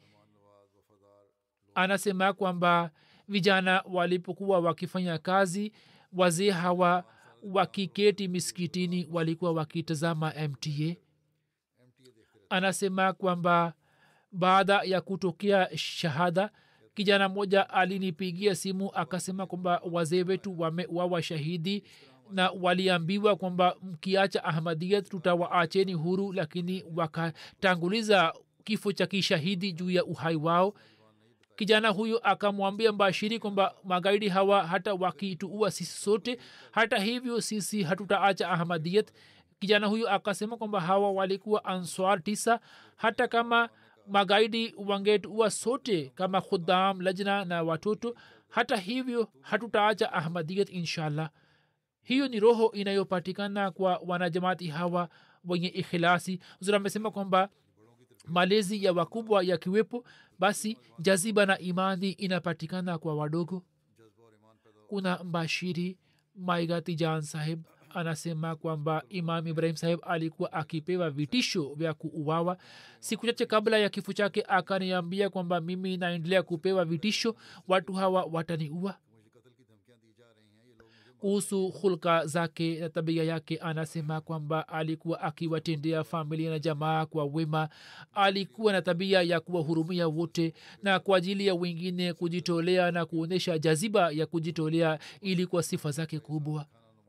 anasema kwamba vijana walipokuwa wakifanya kazi wazee hawa wakiketi miskitini walikuwa wakitazama mta anasema kwamba baada ya kutokea shahada kijana mmoja alinipigia simu akasema kwamba wazee wetu wamewawa shahidi na waliambiwa kwamba mkiacha ahmadiyat tutawaacheni huru lakini wakatanguliza kifo cha kishahidi juu ya uhai wao kijana huyo akamwambia mbashiri kwamba magaidi hawa hata wakituua sisi sote hata hivyo sisi hatutaacha ahmadiyat kijana huyo akasema kwamba hawa walikuwa answar tisa hata kama magaidi wangetuua sote kama khudam lajna na watoto hata hivyo hatutaacha ahmadiyat inshallah hiyo ni roho inayopatikana kwa wanajamaati hawa wenye ikhilasi zuri amesema kwamba malezi ya wakubwa yakiwepo basi jaziba na imani inapatikana kwa wadogo kuna mbashiri maigati jan saheb anasema kwamba imam ibrahim saheb alikuwa akipewa vitisho vya kuuawa siku chache kabla ya kifo chake akaniambia kwamba mimi naendelea kupewa vitisho watu hawa wataniua kuhusu hulka zake na tabia yake anasema kwamba alikuwa akiwatendea familia na jamaa kwa wema alikuwa na tabia ya kuwahurumia wote na kwa ajili ya wengine kujitolea na kuonyesha jaziba ya kujitolea ili kwa sifa zake kubwa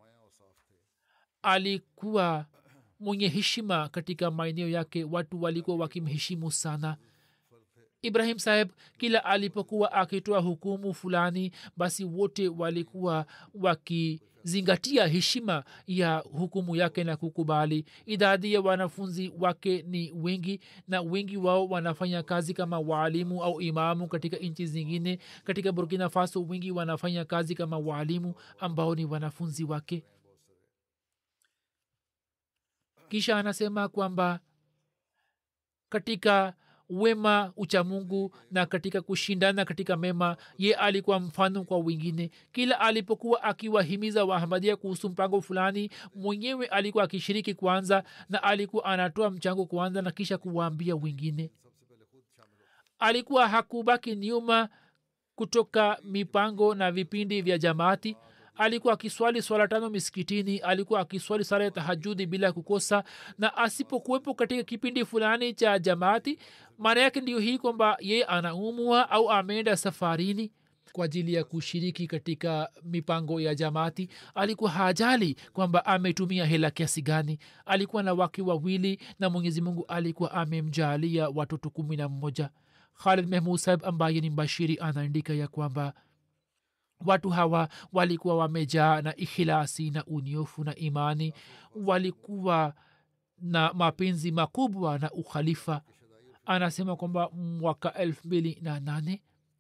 alikuwa mwenye heshima katika maeneo yake watu walikuwa wakimheshimu sana ibrahim saheb kila alipokuwa akitoa hukumu fulani basi wote walikuwa wakizingatia heshima ya hukumu yake na kukubali idadi ya wanafunzi wake ni wengi na wengi wao wanafanya kazi kama waalimu au imamu katika nchi zingine katika burkina faso wengi wanafanya kazi kama waalimu ambao ni wanafunzi wake kisha anasema kwamba katika wema uchamungu na katika kushindana katika mema ye alikuwa mfano kwa wengine kila alipokuwa akiwahimiza wahamadia kuhusu mpango fulani mwenyewe alikuwa akishiriki kwanza na alikuwa anatoa mchango kwanza na kisha kuwaambia wengine alikuwa hakubaki nyuma kutoka mipango na vipindi vya jamaati alikuwa akiswali swala tano miskitini alikuwa akiswali sala ya tahajudi bila kukosa na asipokuwepo katika kipindi fulani cha jamaati maana yake ndio hii kwamba ye anaumwa au ameenda safarini kwa ajili ya kushiriki katika mipango ya jamaati alikuwa hajali kwamba ametumia hela kiasi gani alikuwa na wake wawili na mwenyezi mungu alikuwa amemjalia watoto kumi na mmoja khalid mehmud saheb ambaye ni mbashiri anaandika ya kwamba watu hawa walikuwa wamejaa na ikhilasi na unyofu na imani walikuwa na mapenzi makubwa na ukhalifa anasema kwamba mwaka elfu mbili na nane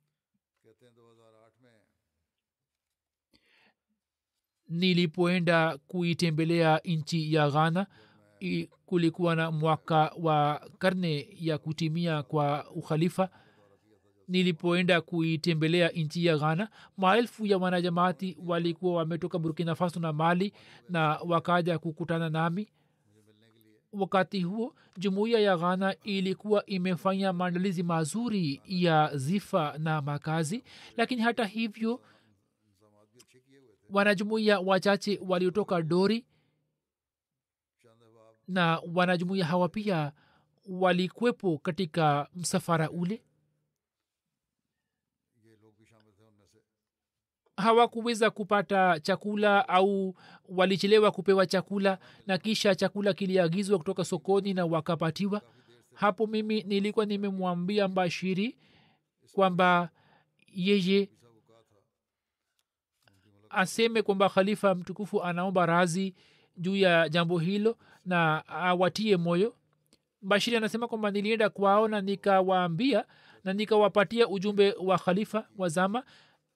nilipoenda kuitembelea nchi ya ghana i- kulikuwa na mwaka wa karne ya kutimia kwa ukhalifa nilipoenda kuitembelea nchi ya ghana maelfu ya wanajamaati walikuwa wametoka burkina faso na mali na wakaja kukutana nami wakati huo jumuiya ya ghana ilikuwa imefanya maandalizi mazuri ya zifa na makazi lakini hata hivyo wanajumuiya wachache waliotoka dori na wanajumuiya hawa pia walikwepo katika msafara ule hawakuweza kupata chakula au walichelewa kupewa chakula na kisha chakula kiliagizwa kutoka sokoni na wakapatiwa hapo mimi nilikuwa nimemwambia mbashiri kwamba yeye aseme kwamba khalifa mtukufu anaomba razi juu ya jambo hilo na awatie moyo bashiri anasema kwamba nilienda kwao na nikawaambia na nikawapatia ujumbe wa khalifa wa zama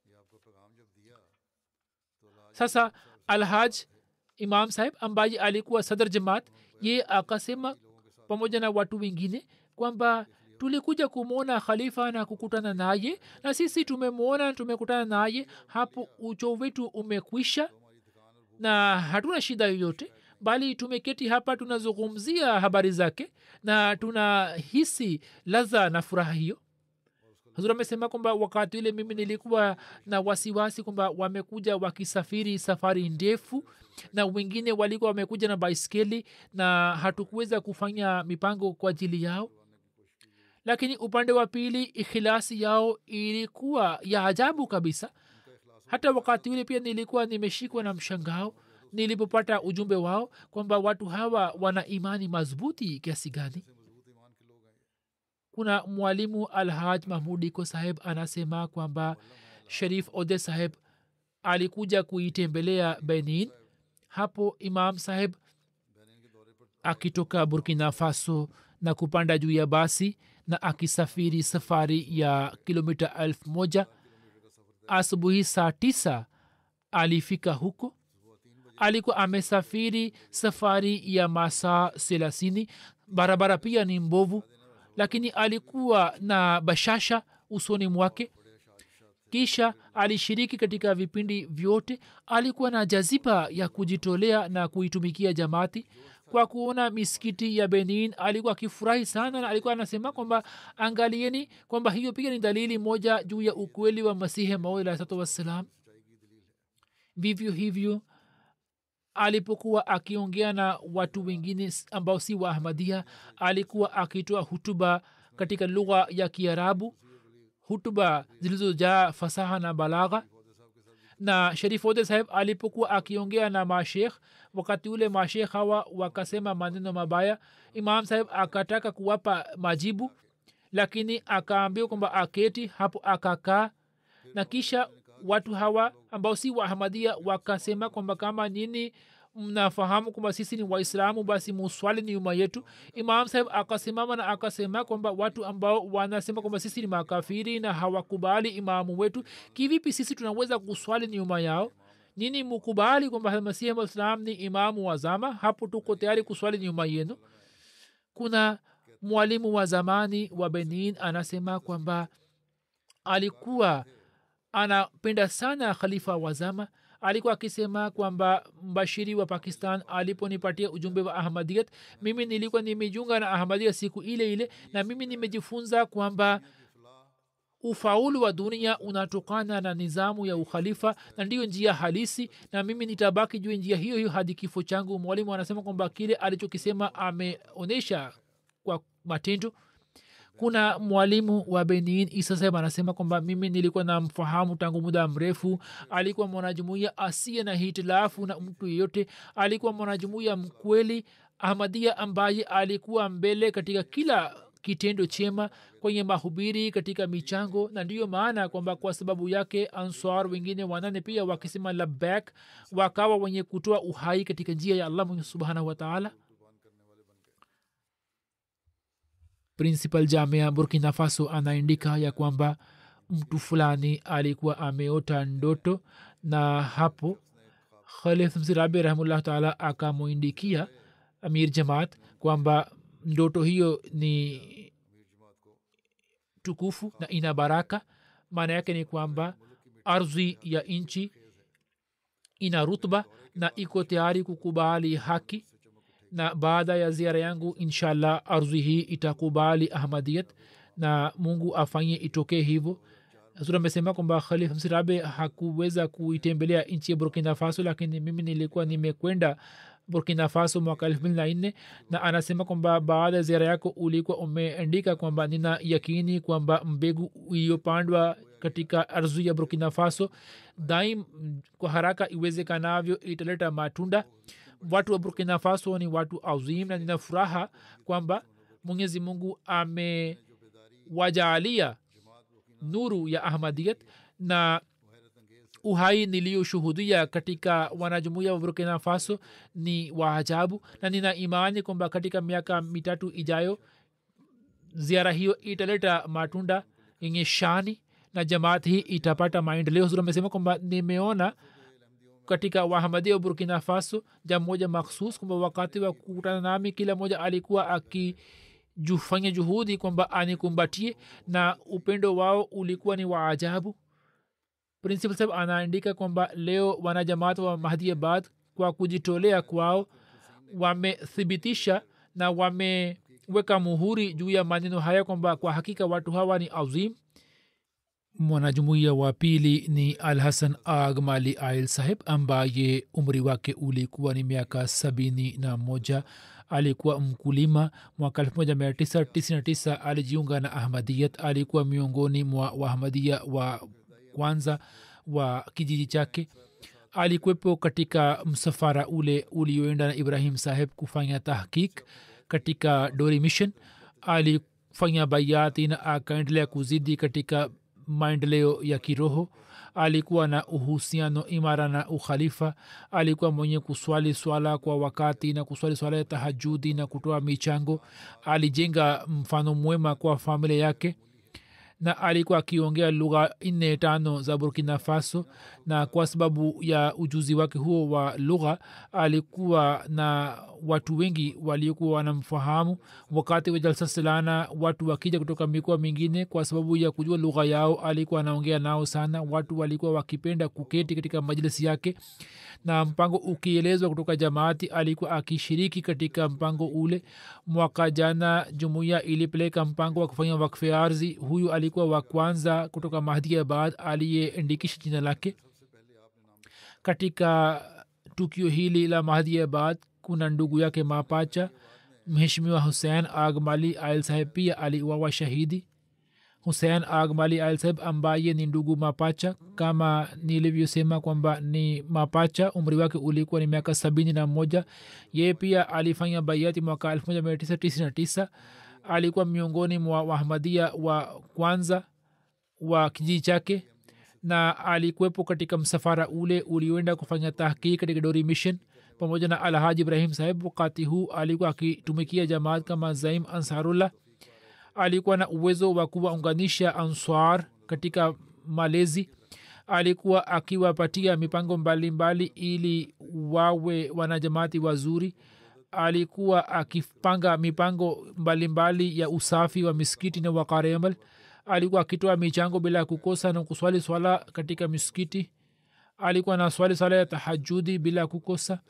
sasa alhaj imam saheb ambaye alikuwa sadr jamaat ye akasema pamoja na watu wengine kwamba tulikuja kumwona khalifa na kukutana naye na sisi tumemwona tumekutana naye hapo ucho wetu umekwisha na hatuna shida yoyote bali tumeketi hapa tunazungumzia habari zake na tunahisi ladha na furaha hiyo hazur amesema kwamba wakati ule mimi nilikuwa na wasiwasi kwamba wamekuja wakisafiri safari ndefu na wengine walikuwa wamekuja na baiskeli na hatukuweza kufanya mipango kwa ajili yao lakini upande wa pili ikhilasi yao ilikuwa ya ajabu kabisa hata wakati ule pia nilikuwa nimeshikwa na mshangao nilipopata ujumbe wao kwamba watu hawa wana imani madhubuti kiasi gani kuna mwalimu alhaj mahmudiko saheb anasema kwamba sharif ode saheb alikuja kuitembelea benin hapo imam saheb akitoka burkina faso na kupanda juu ya basi na akisafiri safari ya kilomita elfu moja asubuhi saa tisa alifika huko alikuwa amesafiri safari ya masaa thelathini barabara pia ni mbovu lakini alikuwa na bashasha usoni mwake kisha alishiriki katika vipindi vyote alikuwa na jaziba ya kujitolea na kuitumikia jamaati kwa kuona misikiti ya benin alikuwa akifurahi sana na alikuwa anasema kwamba angalieni kwamba hiyo pia ni dalili moja juu ya ukweli wa masihi maud alahsatu wassalam vivyo hivyo alipokuwa akiongea na watu wengine ambao si wa ahmadia alikuwa akitoa hutuba katika lugha ya kiarabu hutuba zilizojaa fasaha na balagha na sharif ode saheb alipokuwa akiongea na mashekh wakati ule mashekh hawa wakasema maneno mabaya imam saheb akataka kuwapa majibu lakini akaambiwa kwamba aketi hapo akakaa na kisha watu hawa ambao si waahmadia wakasema kwamba kama nini mnafahamu kwamba sisi ni waislamu basi muswali ni nyuma yetu imam saheb akasimama na akasema kwamba watu ambao wanasema kwamba sisi ni makafiri na hawakubali imamu wetu kivipi sisi tunaweza kuswali nyuma yao nini mukubali kwamba masihi malislam ni imamu wa zama hapo tuko tayari kuswali nyuma yenu kuna mwalimu wa zamani wa benin anasema kwamba alikuwa anapenda sana khalifa wa zama alikuwa akisema kwamba mbashiri wa pakistan aliponipatia ujumbe wa ahmadiyat mimi nilikuwa nimejiunga na ahmadiyat siku ile ile na mimi nimejifunza kwamba ufaulu wa dunia unatokana na nizamu ya ukhalifa na ndiyo njia halisi na mimi nitabaki juu njia hiyo hiyo hadi kifo changu mwalimu anasema kwamba kile alichokisema ameonyesha kwa matendo kuna mwalimu wa benin isa saheb anasema kwamba mimi nilikuwa namfahamu tangu muda mrefu alikuwa mwanajumuia asiye na hitilafu na mtu yeyote alikuwa mwanajumuia mkweli ahmadia ambaye alikuwa mbele katika kila kitendo chema kwenye mahubiri katika michango na ndiyo maana kwamba kwa sababu yake answar wengine wanane pia wakisema labak wakawa wenye kutoa uhai katika njia ya allah mwenye subhanahu wataala principal jamia burkina faso anaandika ya kwamba mtu fulani alikuwa ameota ndoto na hapo khalif msirabi rahimullah taala akamwindikia amir jamaat kwamba ndoto hiyo ni tukufu na ina baraka maana yake ni kwamba ardhi ya nchi ina rutba na iko tayari kukubali haki na baada ya ziara yangu inshallah ardhi hii itakubali ahmadiyat na mungu afanye itokee hivyo sur amesema kwamba khalif msirabe hakuweza kuitembelea nchi ya burkina faso lakini mimi nilikuwa nimekwenda burkina faso mwaka elfu mbili na nne na anasema kwamba baada ya ziara yako ulikuwa umeandika kwamba nina yakini kwamba mbegu iliyopandwa katika ardhi ya burkina faso daim kwa haraka iwezekanavyo italeta matunda watu wa burkina faso ni watu azim na nina furaha kwamba mwenyezi mungu amewajaalia nuru ya ahmadiyat na uhai niliyoshuhudia katika wanajumuia wa burkina faso ni waajabu na nina imani kwamba katika miaka mitatu ijayo ziara hiyo italeta matunda yenye shani na jamaat hii itapata maendeleo zuri amesema kwamba nimeona katika wahamadia wa burkina faso jam moja makhsus kwamba wakati wa kukutana nami kila moja alikuwa akifanya juhudi kwamba anikumbatie na upendo wao ulikuwa ni wa ajabu principal saheb anaandika kwamba leo wanajamaat wa mahdiabad kwa kujitolea kwao wamethibitisha na wameweka muhuri juu ya maneno haya kwamba kwa hakika watu hawa ni azim mwanajumuiya wa pili ni al hasan ag mali ail saheb ambaye umri wake ulikuwa ni miaka sabini na moja alikuwa mkulima mwaka 1999 alijiunga na ahmadiyat alikuwa miongoni mwa waahmadia wa kwanza wa kijiji chake alikuwepo katika msafara ule ulioenda na ibrahim saheb kufanya tahkik katika dori mission alifanya bayati na akaendelea kuzidi katika maendeleo ya kiroho alikuwa na uhusiano imara na ukhalifa alikuwa mwenye kuswali swala kwa wakati na kuswali swala ya tahajudi na kutoa michango alijenga mfano mwema kwa familia yake na alikuwa akiongea lugha nne tano za burkina faso na kwa sababu ya ujuzi wake huo wa lugha alikuwa na watu wengi waliokuwa wanamfahamu wakati wa jalsa silana watu wakija kutoka mikoa mingine kwa sababu ya kujua lugha yao alikuwa anaongea nao sana watu walikuwa wakipenda kuketi katika majlisi yake na mpango ukielezwa kutoka jamaati alikuwa akishiriki katika mpango ule mwaka jana jumuiya ilipeleka mpango wa kufanya wakfe ardhi huyu alikuwa wa kwanza kutoka mahdiabad aliyeandikisha jina lake katika tukio hili la mahdiabad kuna ndugu yake mapacha mheshimiwa husein agmali ail saheb pia aliuawa shahidi husein agmali ail saheb ambaye ni ndugu mapacha kama nilivyosema kwamba ni mapacha umri wake ulikuwa ni miaka sabini na moja yeye pia alifanya baiati mwaka 1999 alikuwa miongoni mwa wahamadia wa kwanza wa kijiji chake na alikuwepo katika msafara ule ulioenda kufanya tahkiki katika dori mission pamoja na alhaji ibrahim saheb wakati huu alikuwa akitumikia jamaat kama zaim ansarullah alikuwa na uwezo wa kuwaunganisha answar katika malezi alikuwa akiwapatia mipango mbalimbali mbali ili wawe wanajamaati wazuri alikuwa akipanga mipango mbalimbali mbali ya usafi wa miskiti na wakaremal alikuwa akitoa michango bila kukosa na kuswali swala katika miskiti alikuwa na swali swala ya tahajudi bila kukosa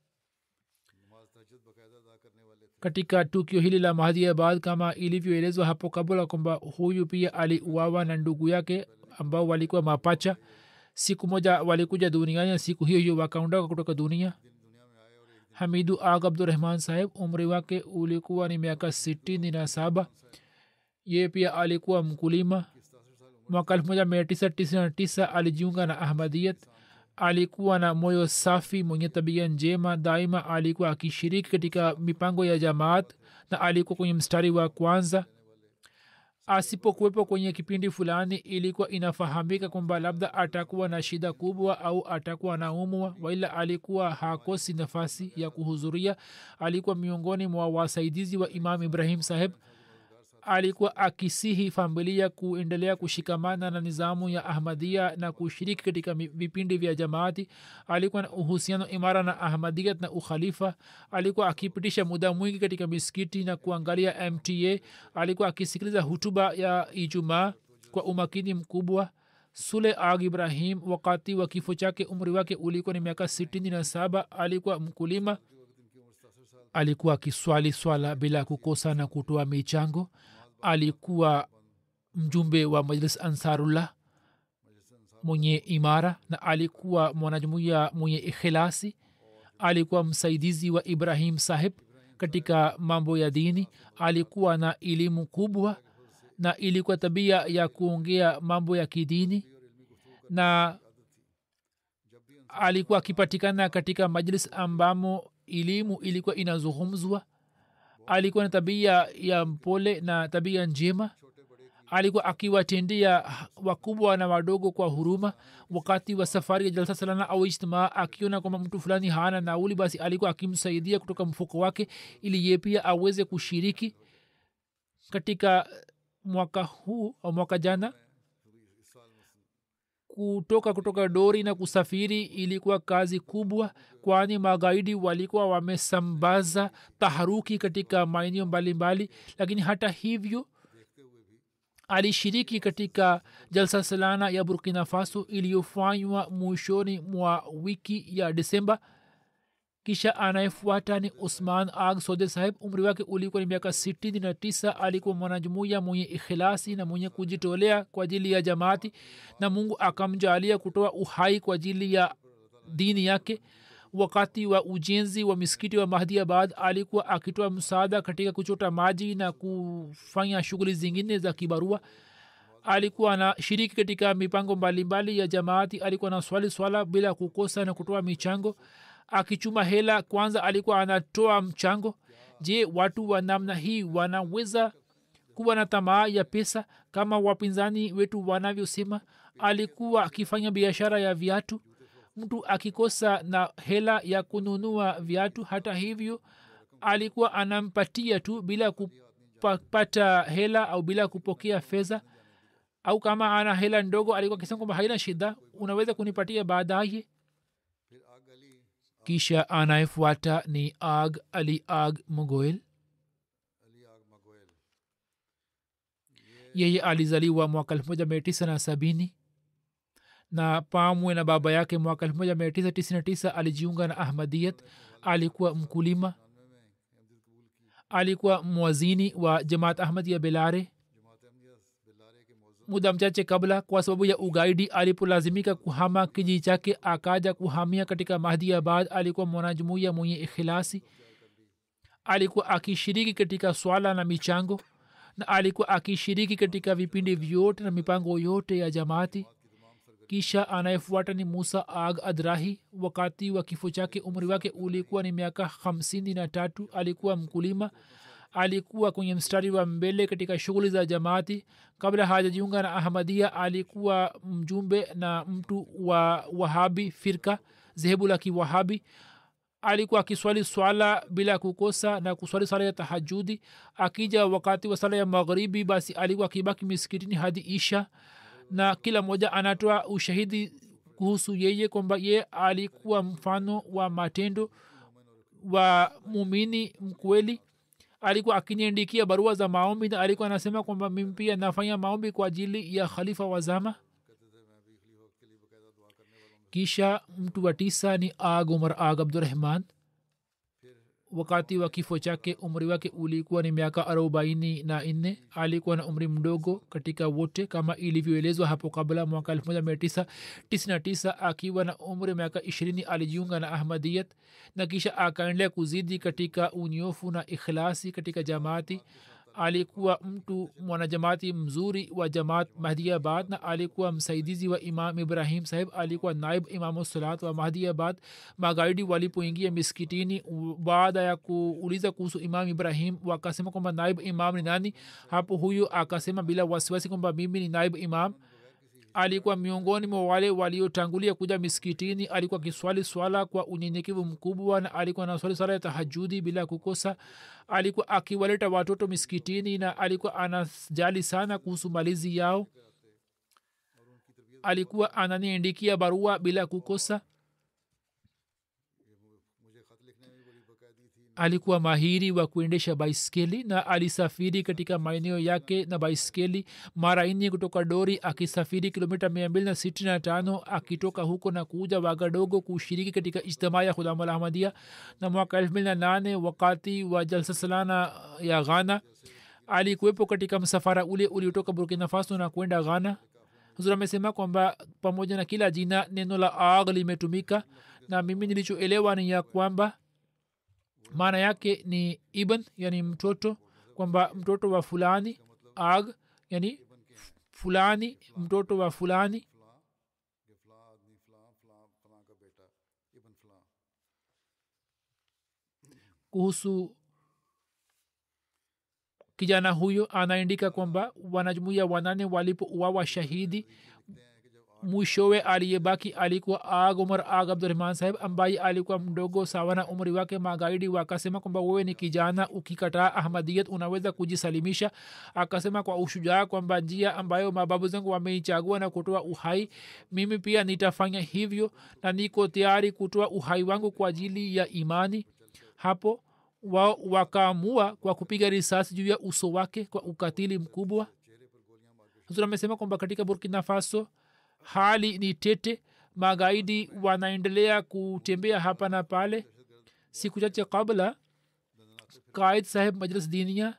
katika tukio hili la mahdiabad kama ilivyoelezwa hapo kabla kwamba huyu pia aliuawa na ndugu yake ambao walikuwa mapacha siku moja walikuja duniani na siku hiyo hiyo wakaondoka kutoka dunia hamidu ag abdurahman saheb umri wake ulikuwa ni miaka sitini na saba ye pia alikuwa mkulima mwaka 1999 alijiunga na ahmadiyat alikuwa na moyo safi mwenye tabia njema daima alikuwa akishiriki katika mipango ya jamaat na alikuwa kwenye mstari wa kwanza asipokuwepo kwenye kipindi fulani ilikuwa inafahamika kwamba labda atakuwa na shida kubwa au atakuwa naumwa waila alikuwa hakosi nafasi ya kuhudhuria alikuwa miongoni mwa wasaidizi wa imam ibrahim saheb alikuwa akisihi familia kuendelea kushikamana na nizamu ya ahmadia na kushiriki katika vipindi vya jamaati alikuwa na uhusiano imara na ahmadiyat na ukhalifa alikuwa akipitisha muda mwingi katika miskiti na kuangalia mta alikuwa akisikiliza hutuba ya ijumaa kwa umakini mkubwa sule ag ibrahim wakati wa kifo chake umri wake ulikuwa ni miaka sitini na saba alikuwa mkulima alikuwa akiswali swala bila kukosa na kutoa michango alikuwa mjumbe wa majlis ansarullah mwenye imara na alikuwa mwanajumuia mwenye ikhilasi alikuwa msaidizi wa ibrahim saheb katika mambo ya dini alikuwa na elimu kubwa na ilikuwa tabia ya kuongea mambo ya kidini na alikuwa akipatikana katika majlis ambamo elimu ilikuwa inazungumzwa alikuwa na tabia ya mpole na tabia njema alikuwa akiwatendea wakubwa na wadogo kwa huruma wakati wa safari ya jalsa salana au ijtimaa akiona kwamba mtu fulani hana nauli basi alikuwa akimsaidia kutoka mfuko wake ili ye pia aweze kushiriki katika mwaka huu au mwaka jana kutoka kutoka dori na kusafiri ilikuwa kazi kubwa kwani magaidi walikuwa wamesambaza taharuki katika maeneo mbalimbali lakini hata hivyo alishiriki katika jalsa salana ya burkina faso iliyofanywa mwishoni mwa wiki ya desemba kisha anayefuata ni usman ag sode saheb umri wake ulikuwa ni miaka sitini na tisa alikuwa mwanajumuiya mwenye ikhilasi na mwenye kujitolea kwa ajili ya jamaati na mungu akamjalia kutoa uhai kwa ajili ya dini yake wakati wa ujenzi wa misikiti wa mahdiabad alikuwa akitoa msaada katika kuchota maji na kufanya shughuli zingine za kibarua alikuwa anashiriki katika mipango mbalimbali mbali ya jamaati alikuwa na swali swala bila kukosa na kutoa michango akichuma hela kwanza alikuwa anatoa mchango je watu wa namna hii wanaweza kuwa na tamaa ya pesa kama wapinzani wetu wanavyosema alikuwa akifanya biashara ya viatu mtu akikosa na hela ya kununua viatu hata hivyo alikuwa anampatia tu bila kupata hela au bila kupokea fedha au kama ana hela ndogo alikuwa akisema kwamba haina shida unaweza kunipatia baadaye kisha anayefuata ni ag ali ag mogoel yeye alizaliwa mwaka elfu moja mia tisa na sabini na pamwe na baba yake mwaka elfu moja mia tisa tisini na tisa alijiunga na ahmadiyat alikuwa mkulima alikuwa mwazini wa jamaat ahmad ya belare muda mchache kabla kwa sababu ya ugaidi alipolazimika kuhama kijiji chake akaja kuhamia katika mahdiabad alikuwa mwanajumuiya mwenye ikhilasi alikuwa akishiriki katika swala na michango na alikuwa akishiriki katika vipindi vyote na mipango yote ya jamaati kisha anayefuata ni musa ag adrahi wakati wa kifo chake umri wake ulikuwa ni miaka hamsini na tatu alikuwa mkulima alikuwa kwenye mstari wa mbele katika shughuli za jamaati kabla hajajiunga na ahmadia alikuwa mjumbe na mtu wa wahabi firka zehebu la kiwahabi alikuwa akiswali swala bila kukosa na kuswali swala ya tahajudi akija wakati wa sala ya magharibi basi alikuwa akibaki miskitini hadi isha na kila mmoja anatoa ushahidi kuhusu yeye kwamba ye alikuwa mfano wa matendo wa mumini mkweli alikuwa akiniandikia barua za maombi na alikuwa anasema kwamba mimi pia nafanya maombi kwa ajili ya khalifa wa zama kisha mtu wa tisa ni ag umar ag abdurahman wakati wa kifo chake umri wake ulikuwa ni miaka arobaini na nne alikuwa na umri mdogo katika wote kama ilivyoelezwa hapo kabla mwaka elfu moja mia tisa tisini na tisa akiwa na umri wa miaka ishirini alijiunga na ahmadiyat na kisha akaendelea kuzidi katika unyofu na ikhlasi katika jamaati alikuwa mtu mwanajamaati mzuri wa jamaat mahdiabad na alikuwa msaidizi wa imam ibrahim sahib alikuwa naib imamu salat wa mahdiabad magaidi walipoingia miskitini baada ya kuuliza kuhusu imam ibrahim wakasema kwamba naib imam ni nani hapo huyu akasema bila wasiwasi kwamba mimi ni naib imam alikuwa miongoni mwa wale waliotangulia kuja miskitini alikuwa akiswali swala kwa unyenyekevu mkubwa na alikuwa naswali swala ya tahajudi bila kukosa alikuwa akiwaleta watoto miskitini na alikuwa anajali sana kuhusu malizi yao alikuwa ananiandikia barua bila kukosa alikuwa mahiri wa kuendesha baiskeli na alisafiri katika maeneo yake na baiskeli mara nne kutoka dori akisafiri kilomita mia mbili na sitini na tano akitoka huko na kuja wagadogo kushiriki katika ijtimaa ya khudamul ahmadia na mwaka elfu mbili na nane wakati wa jalsa salana ya ghana alikuwepo katika msafara ule uliotoka burkina faso na kwenda ghana huzur amesema kwamba pamoja na kila jina neno la ag limetumika na mimi nilichoelewa ni ya kwamba maana yake ni ibn yani mtoto kwamba mtoto wa fulani ag yani fulani mtoto wa fulani kuhusu kijana huyo anaandika kwamba wanajumuia wanane walipouawa shahidi mwishowe aliyebaki alikuwa ag umar ag abdurahman saheb ambaye alikuwa mdogo sawa na umri wake magaidi wakasema kwamba wewe ni kijana ukikataa ahmadiyat unaweza kujisalimisha akasema kwa ushujaa kwamba njia ambayo mababu zangu wameichagua na kutoa uhai mimi pia nitafanya hivyo na niko tayari kutoa uhai wangu kwa ajili ya imani hapo wao wakaamua kwa kupiga risasi juu ya uso wake kwa ukatili mkubwa huzur amesema kwamba katika burkina faso hali ni tete magaidi wanaendelea kutembea hapa na pale siku chache kabla kaid saheb majlis dinia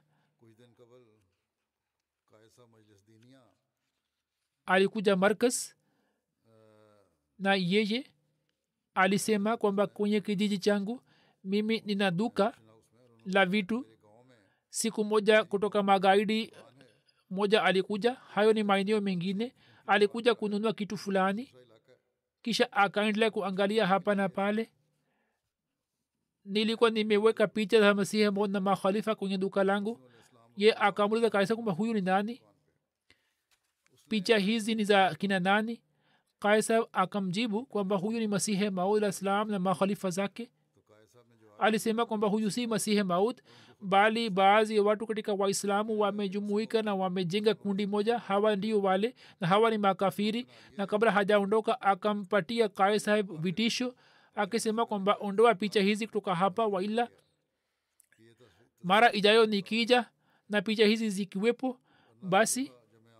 alikuja markas na yeye alisema kwamba kwenye kijiji changu mimi nina duka la vitu siku moja kutoka magaidi moja alikuja hayo ni maeneo mengine alikuja kununua kitu fulani kisha akaendelea kuangalia hapa na pale nilikuwa nimeweka picha za masihi mod na makhalifa kwenye duka langu ye akamuliza kaisa kwamba huyu ni nani picha hizi ni za kina nani kaisa akamjibu kwamba huyu ni masihi maud alah salam na makhalifa zake alisema kwamba huyu si masihi maud bali baadhi ya watu katika waislamu wamejumuika na wamejenga kundi moja hawa ndio wale na hawa ni makafiri na kabla hajaondoka akampatia kae saheb vitisho akisema kwamba ondoa picha hizi kutoka hapa waila mara ijayo nikija na picha hizi zikiwepo basi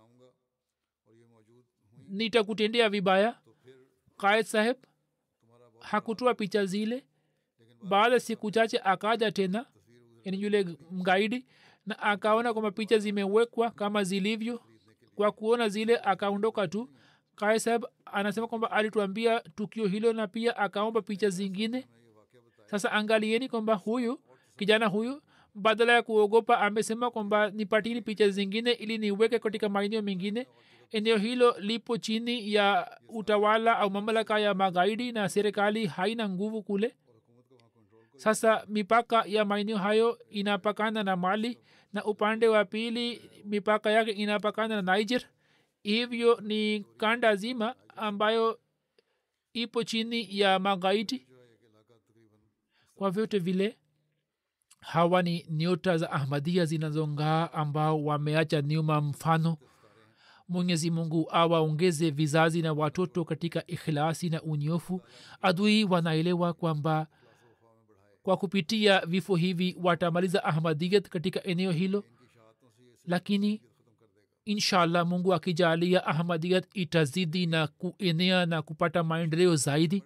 nitakutendea vibaya kaed saheb hakutoa picha zile baada siku chache akaja tena yani yule mgaidi na akaona kwamba picha zimewekwa kama zilivyo kwa kuona zile akaondoka tu kae saheb anasema kwamba alituambia tukio hilo na pia akaomba picha zingine sasa angalieni kwamba huyu kijana huyu badala ya kuogopa amesema kwamba nipatini picha zingine ili niweke katika maeneo mengine eneo hilo lipo chini ya utawala au mamlaka ya magaidi na serikali haina nguvu kule sasa mipaka ya maeneo hayo inapakana na mali na upande wa pili mipaka yake inapakana na niger hivyo ni kanda zima ambayo ipo chini ya magaidi kwa vyote vile hawa ni nyota za ahmadia zinazongaa ambao wameacha nyuma mfano mwenyezi mungu awaongeze vizazi na watoto katika ikhlasi na unyofu adui wanaelewa kwamba kwa kupitia vifo hivi watamaliza ahmadiyat katika eneo hilo lakini inshallah mungu akijalia ahmadiyat itazidi na kuenea na kupata maendeleo zaidi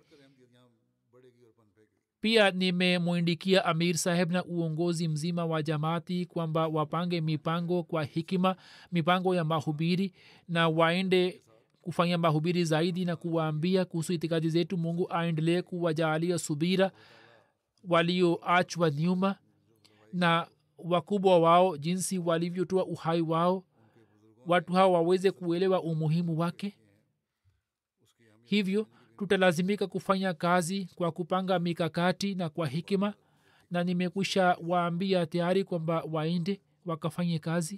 pia nimemwindikia amir saheb na uongozi mzima wa jamaati kwamba wapange mipango kwa hikima mipango ya mahubiri na waende kufanya mahubiri zaidi na kuwaambia kuhusu itikadi zetu mungu aendelee kuwajaalia subira walioachwa nyuma na wakubwa wao jinsi walivyotoa uhai wao watu hao waweze kuelewa umuhimu wake hivyo tutalazimika kufanya kazi kwa kupanga mikakati na kwa hikima na nimekwisha waambia tayari kwamba waende wakafanye kazi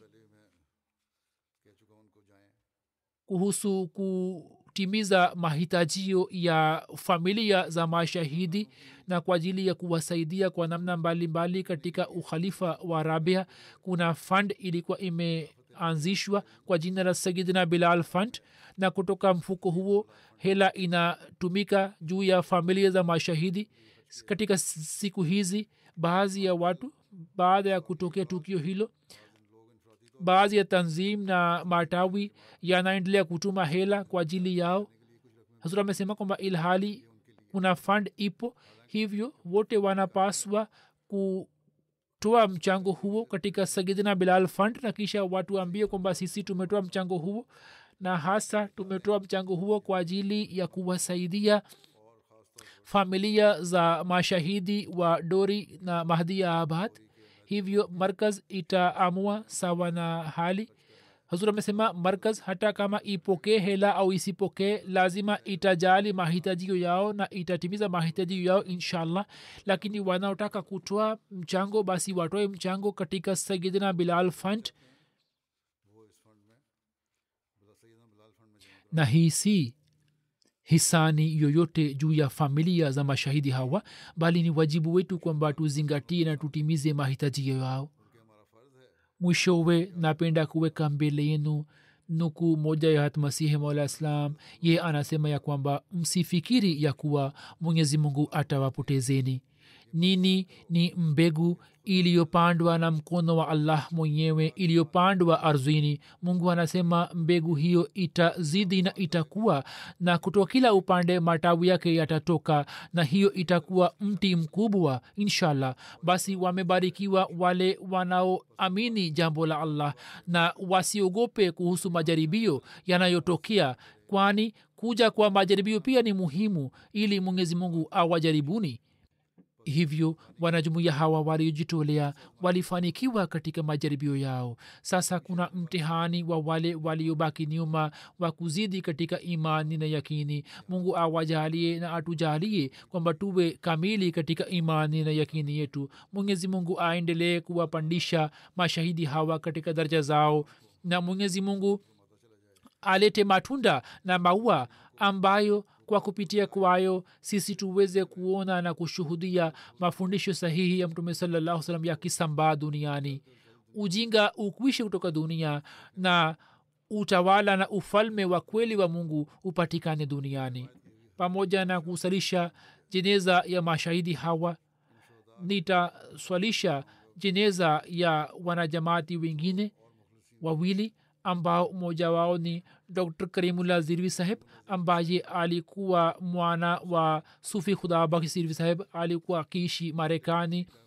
kuhusu kutimiza mahitajio ya familia za mashahidi na kwa ajili ya kuwasaidia kwa namna mbalimbali mbali katika ukhalifa wa rabia kuna fund ilikuwa imeanzishwa kwa jina la sayidina bilal fund na kutoka mfuko huo hela inatumika juu ya familia za mashahidi katika siku hizi baadhi ya watu baada ya kutokea tukio hilo baadhi ya tanzim na matawi yanaendelea kutuma hela kwa ajili yao hasura amesema kwamba ilhali kuna fund ipo hivyo wote wanapaswa kutoa mchango huo katika sagidina bilal fund na kisha watu waambie kwamba sisi tumetoa mchango huo na hasa tumetoa mchango huo kwa ajili ya kuwasaidia familia za mashahidi wa dori na mahdia abad hivyo markaz itaamua sawa na hali hazur amesema markaz hata kama ipokee hela au isipokee lazima itajali mahitajio yao na itatimiza mahitajio yao inshallah lakini wanaotaka kutoa mchango basi watoe mchango katika sayidina bilal fund na hii si hisani yoyote juu ya familia za mashahidi hawa bali ni wajibu wetu kwamba tuzingatie na tutimize mahitaji yao mwishowe napenda kuweka mbele yenu nuku moja ya hatmasihi maula islam ye anasema ya kwamba msifikiri ya kuwa mwenyezi mungu atawapotezeni nini ni mbegu iliyopandwa na mkono wa allah mwenyewe iliyopandwa ardhini mungu anasema mbegu hiyo itazidi na itakuwa na kutoka kila upande matawi yake yatatoka na hiyo itakuwa mti mkubwa inshallah basi wamebarikiwa wale wanaoamini jambo la allah na wasiogope kuhusu majaribio yanayotokea kwani kuja kwa majaribio pia ni muhimu ili mwenyezi mungu awajaribuni hivyo wanajumuia hawa waliojitolea walifanikiwa katika majaribio yao sasa kuna mtihani wa wale waliobaki nyuma wa kuzidi katika imani na yakini mungu awajalie na atujalie kwamba tuwe kamili katika imani na yakini yetu mwenyezi mungu aendelee kuwapandisha mashahidi hawa katika daraja zao na mwenyezi mungu alete matunda na maua ambayo kwa kupitia kwayo sisi tuweze kuona na kushuhudia mafundisho sahihi ya mtume salallahu salam yakisambaa duniani ujinga ukwishe kutoka dunia na utawala na ufalme wa kweli wa mungu upatikane duniani pamoja na kusalisha jeneza ya mashahidi hawa nitaswalisha jeneza ya wanajamaati wengine wawili ambao mmoja wao ni dr karimullah zirvi saheb ambaye alikuwa mwana wa sufi khudabaki zirvi saheb alikuwa akiishi marekani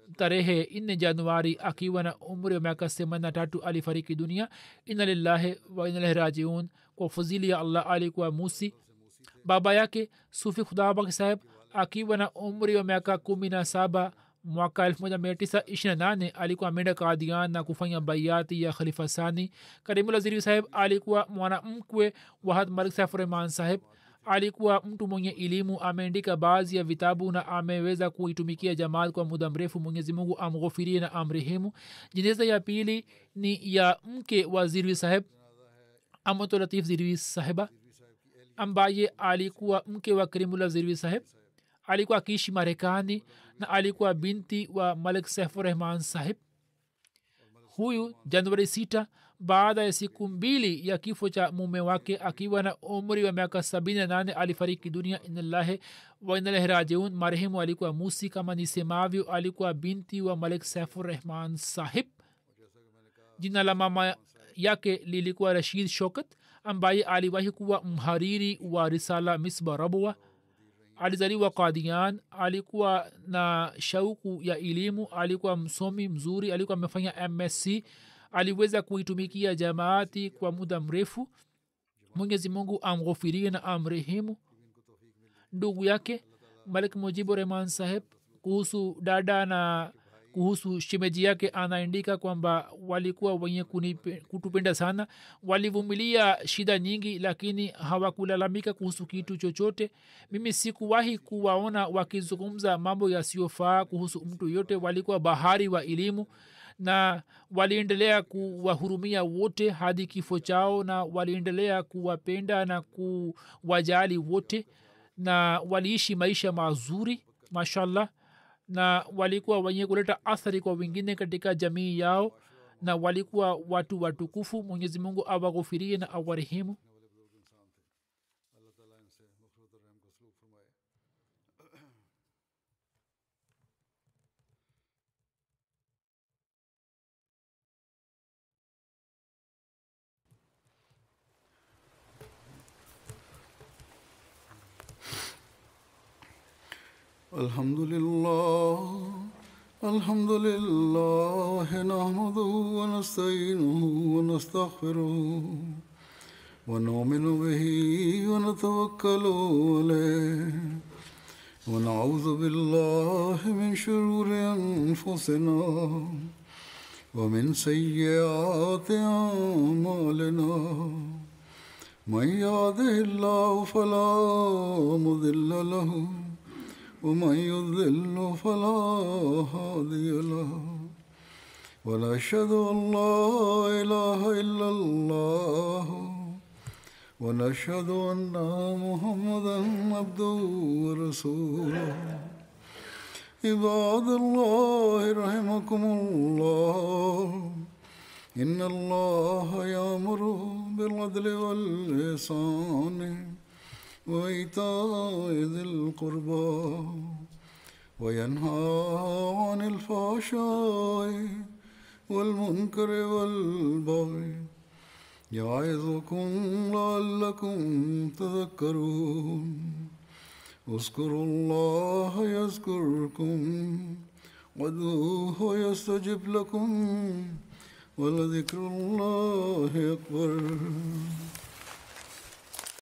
tarehe 4 januari akiwa na umri wa miaka 83 alifariki dunia ina lillahi wa inalahi rajiun kwa fuzili ya allah alikuwa musi baba yake sufi khudabak saheb akiwa na umri wa miaka 17 mwaka 1928 alikuwa ameenda kadian na kufanya baiati ya khalifa sani karimulaziri saheb alikuwa mwanamkwe wahad malik saif rehman saheb alikuwa mtu mwenye elimu ameandika baadhi ya vitabu na ameweza kuitumikia jamaat kwa muda mrefu mwenyezi mungu amghofirie na amrehemu jeneza ya pili ni ya mke wa zirwi saheb amatolatif zirwi saheba ambaye alikuwa mke wa karimullah zirwi saheb alikuwa akiishi marekani na alikuwa binti wa malik saifurahman sahib huyu januari sita baada ya siku mbili ya kifo cha mume wake akiwa na umri wa miaka sabini na nane alifariki dunia inalahi wainalahi rajiun marehemu alikuwa musi kama nisemavyo alikuwa binti wa malik saifurahman sahib jina la mama yake lilikuwa rashid shokat ambaye aliwahi kuwa mhariri wa risala misba rabwa alizaliwa kadian alikuwa na shauku ya elimu alikuwa msomi mzuri alikuwa amefanya msc aliweza kuitumikia jamaati kwa muda mrefu mwenyezi mungu amghofirie na amrehemu ndugu yake malik mujibu rehman saheb kuhusu dada na kuhusu shemeji yake anaandika kwamba walikuwa wenye kunipe- kutupenda sana walivumilia shida nyingi lakini hawakulalamika kuhusu kitu chochote mimi sikuwahi kuwaona wakizungumza mambo yasiyofaa kuhusu mtu yote walikuwa bahari wa elimu na waliendelea kuwahurumia wote hadi kifo chao na waliendelea kuwapenda na kuwajali wote na waliishi maisha mazuri mashallah na walikuwa wenye kuleta athari kwa wengine katika jamii yao na walikuwa watu watukufu mwenyezi mungu awaghufirie na awarehemu الحمد لله الحمد لله نحمده ونستعينه ونستغفره ونؤمن به ونتوكل عليه ونعوذ بالله من شرور انفسنا ومن سيئات اعمالنا من يهده الله فلا مضل له ومن يضلل فلا هادي له ونشهد ان لا اله الا الله ونشهد ان محمدا عبده ورسوله عباد الله رحمكم الله ان الله يامر بالعدل والإحسان وإيتاء ذي القربى وينهى عن الفحشاء والمنكر والبغي يعظكم لعلكم تذكرون اذكروا الله يذكركم وادعوه يستجب لكم ولذكر الله أكبر